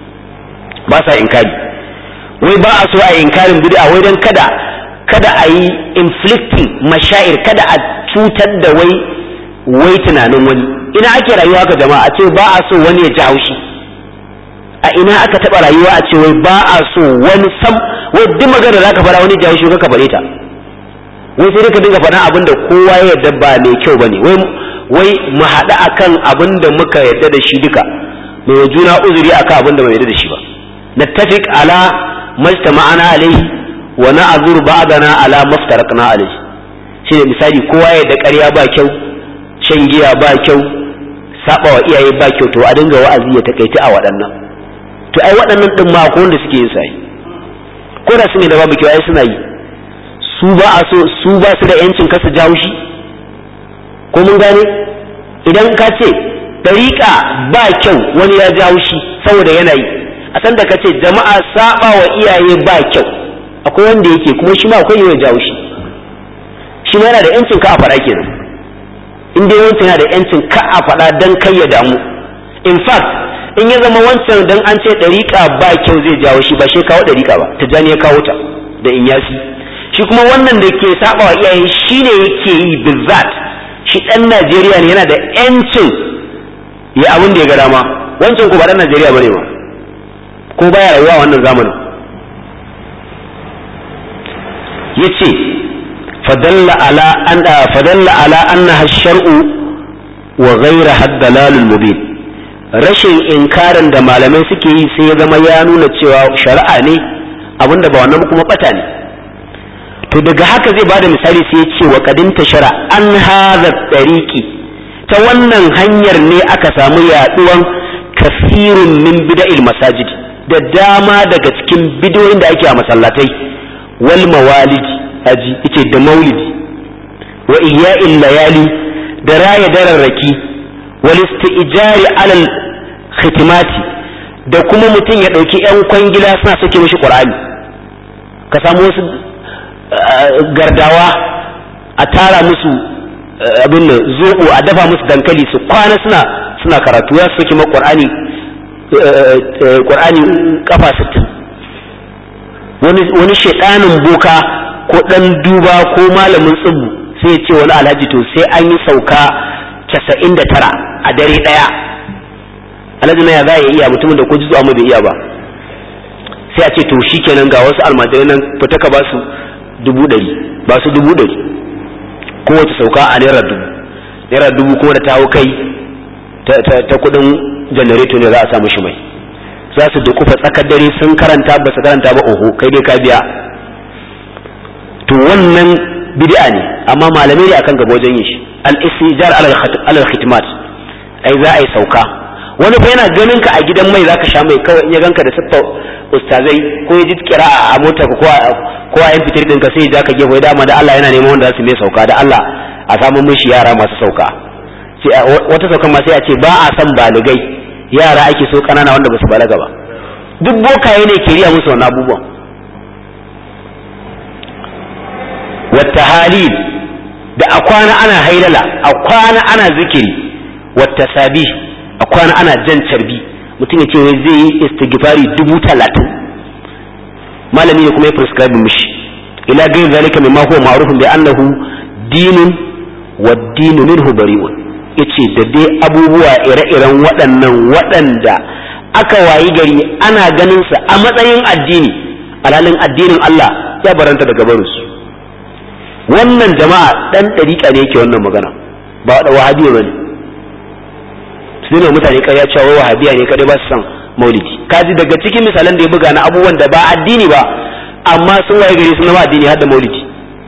ba sa inkari wai ba a so a inkarin bid'a wai dan kada kada a yi inflicting mashair kada a cutar da wai wai tunanin wani ina ake rayuwa haka jama'a a ce ba a so wani ya ji haushi a ina aka taɓa rayuwa a ce wai ba a so wani sam wai duk magana da zaka fara wani ji haushi ka bare ta wai sai ka dinga faɗan abin da kowa ya yarda ba mai kyau bane wai wai mu haɗu akan abin da muka yarda da shi duka mai wa juna uzuri akan abin da bai yarda da shi ba nattafiq ala majtama'ana alaihi wa na'zur ba'dana ala maftaraqna alaihi shine misali kowa ya da ƙarya ba kyau shan giya ba kyau saba wa iyaye ba kyau to a dinga wa'azi ya takaita a waɗannan to ai waɗannan din ma akwai wanda suke yin sai ko da su ne da babu kyau ai suna yi su ba a so su ba su da yancin kasa jawo shi ko mun gane idan ka ce dariƙa ba kyau wani ya jawo shi saboda yana yi a san da ka ce jama'a saba wa iyaye ba kyau akwai wanda yake kuma shi ma akwai ya jawo shi shi ma yana da yancin ka a faɗa kenan in dai wancan yana da yancin ka a faɗa dan kai ya damu in fact in ya zama wancan dan an ce dariƙa ba kyau zai jawo shi ba shi kawo dariƙa ba tijjani ya kawo ta da inyasi shi kuma wannan da ke saba wa iyaye shi ne yake yi bizzat shi ɗan Najeriya ne yana da yancin ya abin da ya ga dama wancan ko ba ɗan Najeriya bane ba ko baya rayuwa wannan zamanin yace fadalla ala an fadalla ala annaha shar'u wa ghayraha ad-dalalul mubin rashin inkarin da malamai suke yi sai ya zama ya nuna cewa shari'a ne abinda ba wannan kuma bata ne to daga haka zai bada misali sai ya ce wa kadinta shara an hadha tariqi ta wannan hanyar ne aka samu yaduwan kasirun min bida'il masajid da dama daga cikin bidoyin da ake a masallatai wal mawalidi aji yace da maulidi wa ihya'il layali da raya dararraki wal isti'jari alal khitimati da kuma mutum ya dauki yan kwangila suna sake mishi qur'ani ka samu wasu gardawa a tara musu abin da zobo a dafa musu dankali su kwana suna suna karatu ya soke ma qur'ani qur'ani kafa 60 wani wani shedanin boka ko dan duba ko malamin tsibu sai ya ce wani alhaji to sai an yi sauka 99 a dare daya alhaji na ya za ya iya mutumin da ko jizu amma bai iya ba sai a ce to shikenan ga wasu almajirai nan fita ka ba su dubu ɗari ba su dubu ɗari kowace sauka a naira dubu naira dubu kuma da tawo kai ta kudin janareto ne za a samu shi mai za su dukufa tsakar dare sun karanta ba su karanta ba oho kai dai ka biya to wannan bid'a ne amma malamai ne akan gaba wajen yin shi al-istijar alal khitmat ai za a yi sauka wani fa yana ganin ka a gidan mai zaka sha mai kawai in ya ganka da siffa ustazai ko ya ji kira a motar ko ko a yan fitir ɗinka sai ya ka gefe dama da Allah yana neman wanda za su mai sauka da Allah a samu mishi yara masu sauka wata saukan ma sai a ce ba a san baligai yara ake so kanana wanda ba su balaga ba duk bokaye ne ke riya musu wannan abubuwan wata halil da a kwana ana hailala a kwana ana zikiri wata sabi a kwana ana jan carbi mutum ya ce wai zai yi istighfari dubu talatin malami ne kuma ya prescribe mishi ila gairi zalika mimma huwa ma'rufun bi annahu dinun waddinu minhu bari'un yace da dai abubuwa ire-iren waɗannan waɗanda aka wayi gari ana ganin sa a matsayin addini alhalin addinin Allah ya baranta daga barinsu wannan jama'a dan ɗariƙa ne yake wannan magana ba da wahabiya bane su ne mutane ƙarya cewa wahabiya ne kadai ba su san maulidi kaji daga cikin misalan da ya buga na abubuwan da ba addini ba amma sun waye gari sun zama addini har da maulidi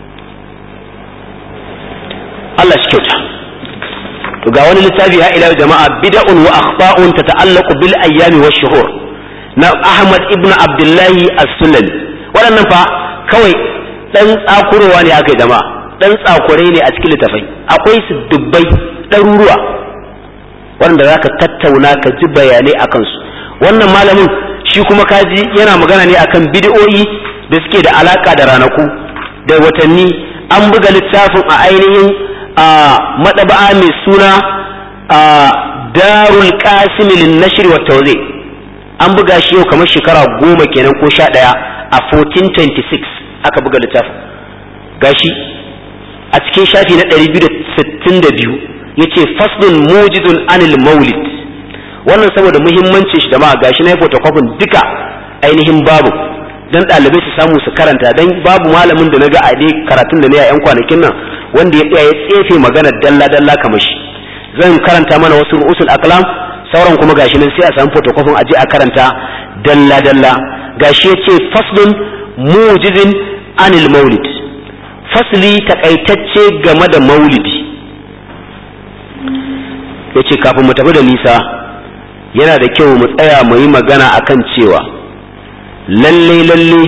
Allah shi kyauta to ga wani littafi ha ila jama'a bid'un wa akhta'un tata'allaqu bil ayyami wash shuhur na Ahmad ibn Abdullahi as-Sulami waɗannan fa kawai dan tsakurowa ne aka yi jama'a dan tsakure ne a cikin littafai akwai su dubbai ɗaruruwa wanda zaka tattauna ka ji bayanai akan su wannan malamin shi kuma kaji yana magana ne akan bid'o'i da suke da alaka da ranaku da watanni an buga littafin a ainihin madaba'a mai suna darul qasim lin nashr wa tawzi an buga shi yau kamar shekara goma kenan ko sha ɗaya a 1426 aka buga littafin gashi a cikin shafi na 262 yace faslun mujidun anil maulid wannan saboda muhimmancin shi da ma gashi na photocopy duka ainihin babu dan ɗalibai su samu su karanta dan babu malamin da naga a dai karatun da ne a yan kwanakin nan wanda ya ya tsefe magana dalla dalla kamar shi zan karanta mana wasu usul aklam sauran kuma gashi nan sai a samu photocopy a je a karanta dalla dalla gashi yace faslun mujizin anil maulid fasli takaitacce game da maulidi yace kafin mu tafi da nisa yana da kyau mu tsaya mu yi magana akan cewa lalle lalle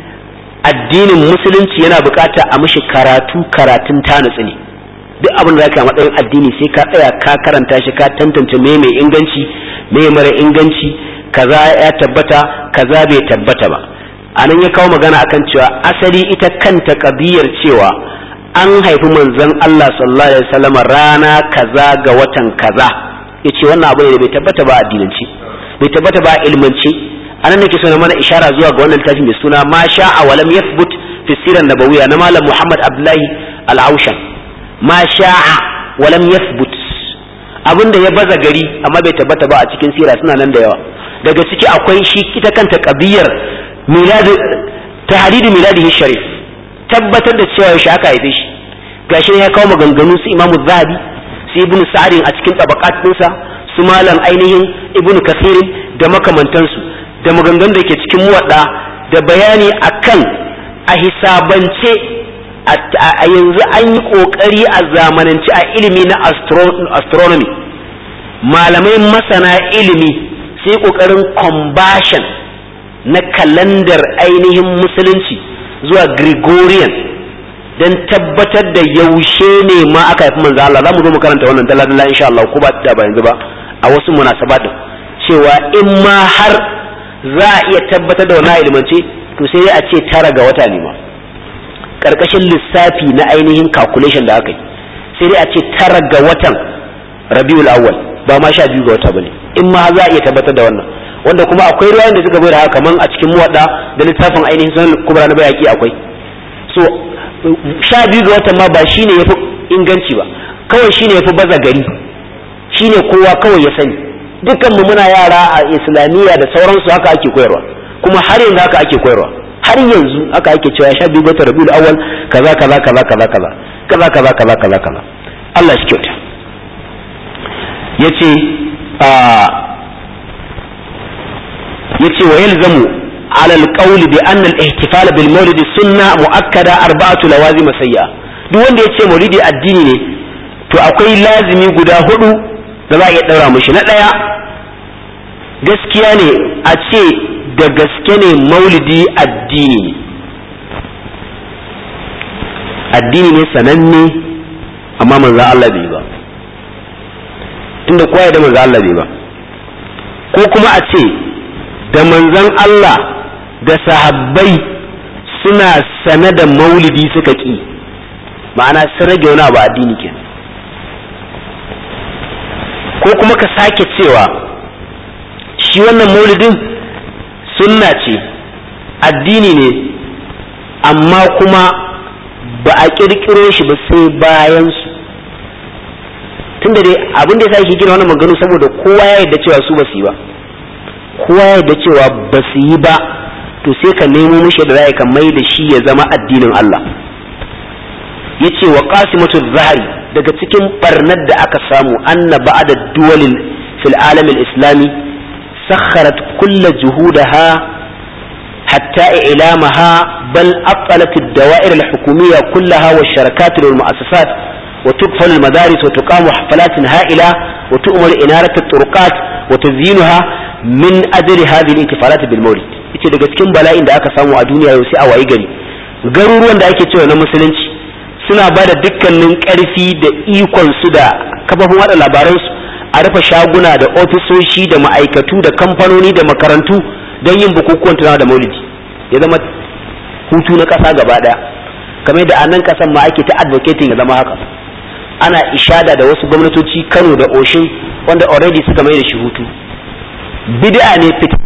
addinin musulunci yana bukata a mishi karatu karatun tanutsu ne duk abin da zaka matsayin addini sai ka tsaya ka karanta shi ka tantance me mai inganci me mara inganci kaza ya tabbata kaza bai tabbata ba anan ya kawo magana akan cewa asali ita kanta kabiyar cewa an haifi manzon Allah sallallahu alaihi wasallam rana kaza ga watan kaza yace wannan abu ne da bai tabbata ba addinance bai tabbata ba ilmance anan nake so na mana ishara zuwa ga wannan littafi mai suna ma sha'a wa lam yathbut fi sirar nabawiyya na malam Muhammad Abdullahi Al-Aushan ma sha'a wa lam yathbut abinda ya baza gari amma bai tabbata ba a cikin sira suna nan da yawa daga ciki akwai shi ita kanta kabiyar milad tahridu miladihi sharif tabbatar da cewa yaushe aka haife shi gashi ya kawo maganganu su Imam Zahabi su Ibn Sa'd a cikin tabaqat ɗinsa su malam ainihin Ibn Kathir da makamantansu da maganganun da ke cikin muwadda da bayani akan a hisabance a yanzu an yi kokari a zamanance a ilimi na astronomy malamai masana ilimi sai kokarin combustion na kalandar ainihin musulunci zuwa Gregorian don tabbatar da yaushe ne ma aka haifi manzo Allah za mu zo mu karanta wannan dalla dalla insha Allah ko ba ta ba yanzu ba a wasu munasabat cewa in ma har za a iya tabbatar da wannan ilimance to sai dai a ce tara ga wata ne ma karkashin lissafi na ainihin calculation da aka yi sai dai a ce tara ga watan Rabiul Awwal ba ma sha biyu ga wata bane in ma za a iya tabbatar da wannan wanda kuma akwai ruwayan da suka bai da haka kaman a cikin muwadda da littafin ainihin sunan kubra na bayaki akwai so sha biyu ga watan ma ba shine yafi inganci ba kawai shine yafi baza gari shine kowa kawai ya sani dukkan mu muna yara a islamiyya da sauransu haka ake koyarwa kuma har yanzu haka ake koyarwa har yanzu haka ake cewa sha biyu ga watan rabiul awwal kaza kaza kaza kaza kaza kaza kaza kaza kaza kaza Allah shi kyauta yace a yace wa yalzamu على القول بأن الاحتفال بالمولد سنة مؤكدة أربعة لوازم سيئة duk wanda ya ce maulidi addini ne to akwai lazimi guda hudu da za a iya ɗaura mashi na ɗaya gaskiya ne a ce da gaske ne maulidi addini ne addini ne sananne amma manzo Allah bai ba tunda kowa ya da manzo Allah bai ba ko kuma a ce da manzon Allah da sahabbai suna sane da maulidi suka ƙi ma'ana sun rage wani abu addini ke ko kuma ka sake cewa shi wannan maulidin sunna ce addini ne amma kuma ba a ƙirƙiro shi ba sai bayansu tunda dai abin da yasa yake gina wannan maganganu saboda kowa ya yarda cewa su ba su yi ba kowa ya yarda cewa ba su yi ba to sai ka nemo mishi da ra'ayi ka mai da shi ya zama addinin Allah yace wa qasimatu zahari daga cikin barnar da aka samu anna ba'da duwalin fil alam al-islami sakharat kull juhudaha hatta ilamaha bal aqalat ad-dawa'ir al-hukumiyya kullaha wa sharakat wal-mu'assasat wa tuqfal al-madaris wa tuqamu hafalat ha'ila wa tu'mar inarat at-turqat wa tazyinuha min ajli hadhihi al-ihtifalat bil mawlid yace daga cikin bala'in da aka samu a duniya yau sai a wayi gari garuruwan da ake cewa na musulunci suna ba da dukkanin ƙarfi da ikon su da kafafin wada labaransu a rufe shaguna da ofisoshi da ma'aikatu da kamfanoni da makarantu don yin bukukuwan tunawa da maulidi ya zama hutu na ƙasa gaba ɗaya kamar da a nan ƙasan ma ake ta advocating ya zama haka ana ishada da wasu gwamnatoci kano da oshin wanda already suka mai da shi hutu bid'a ne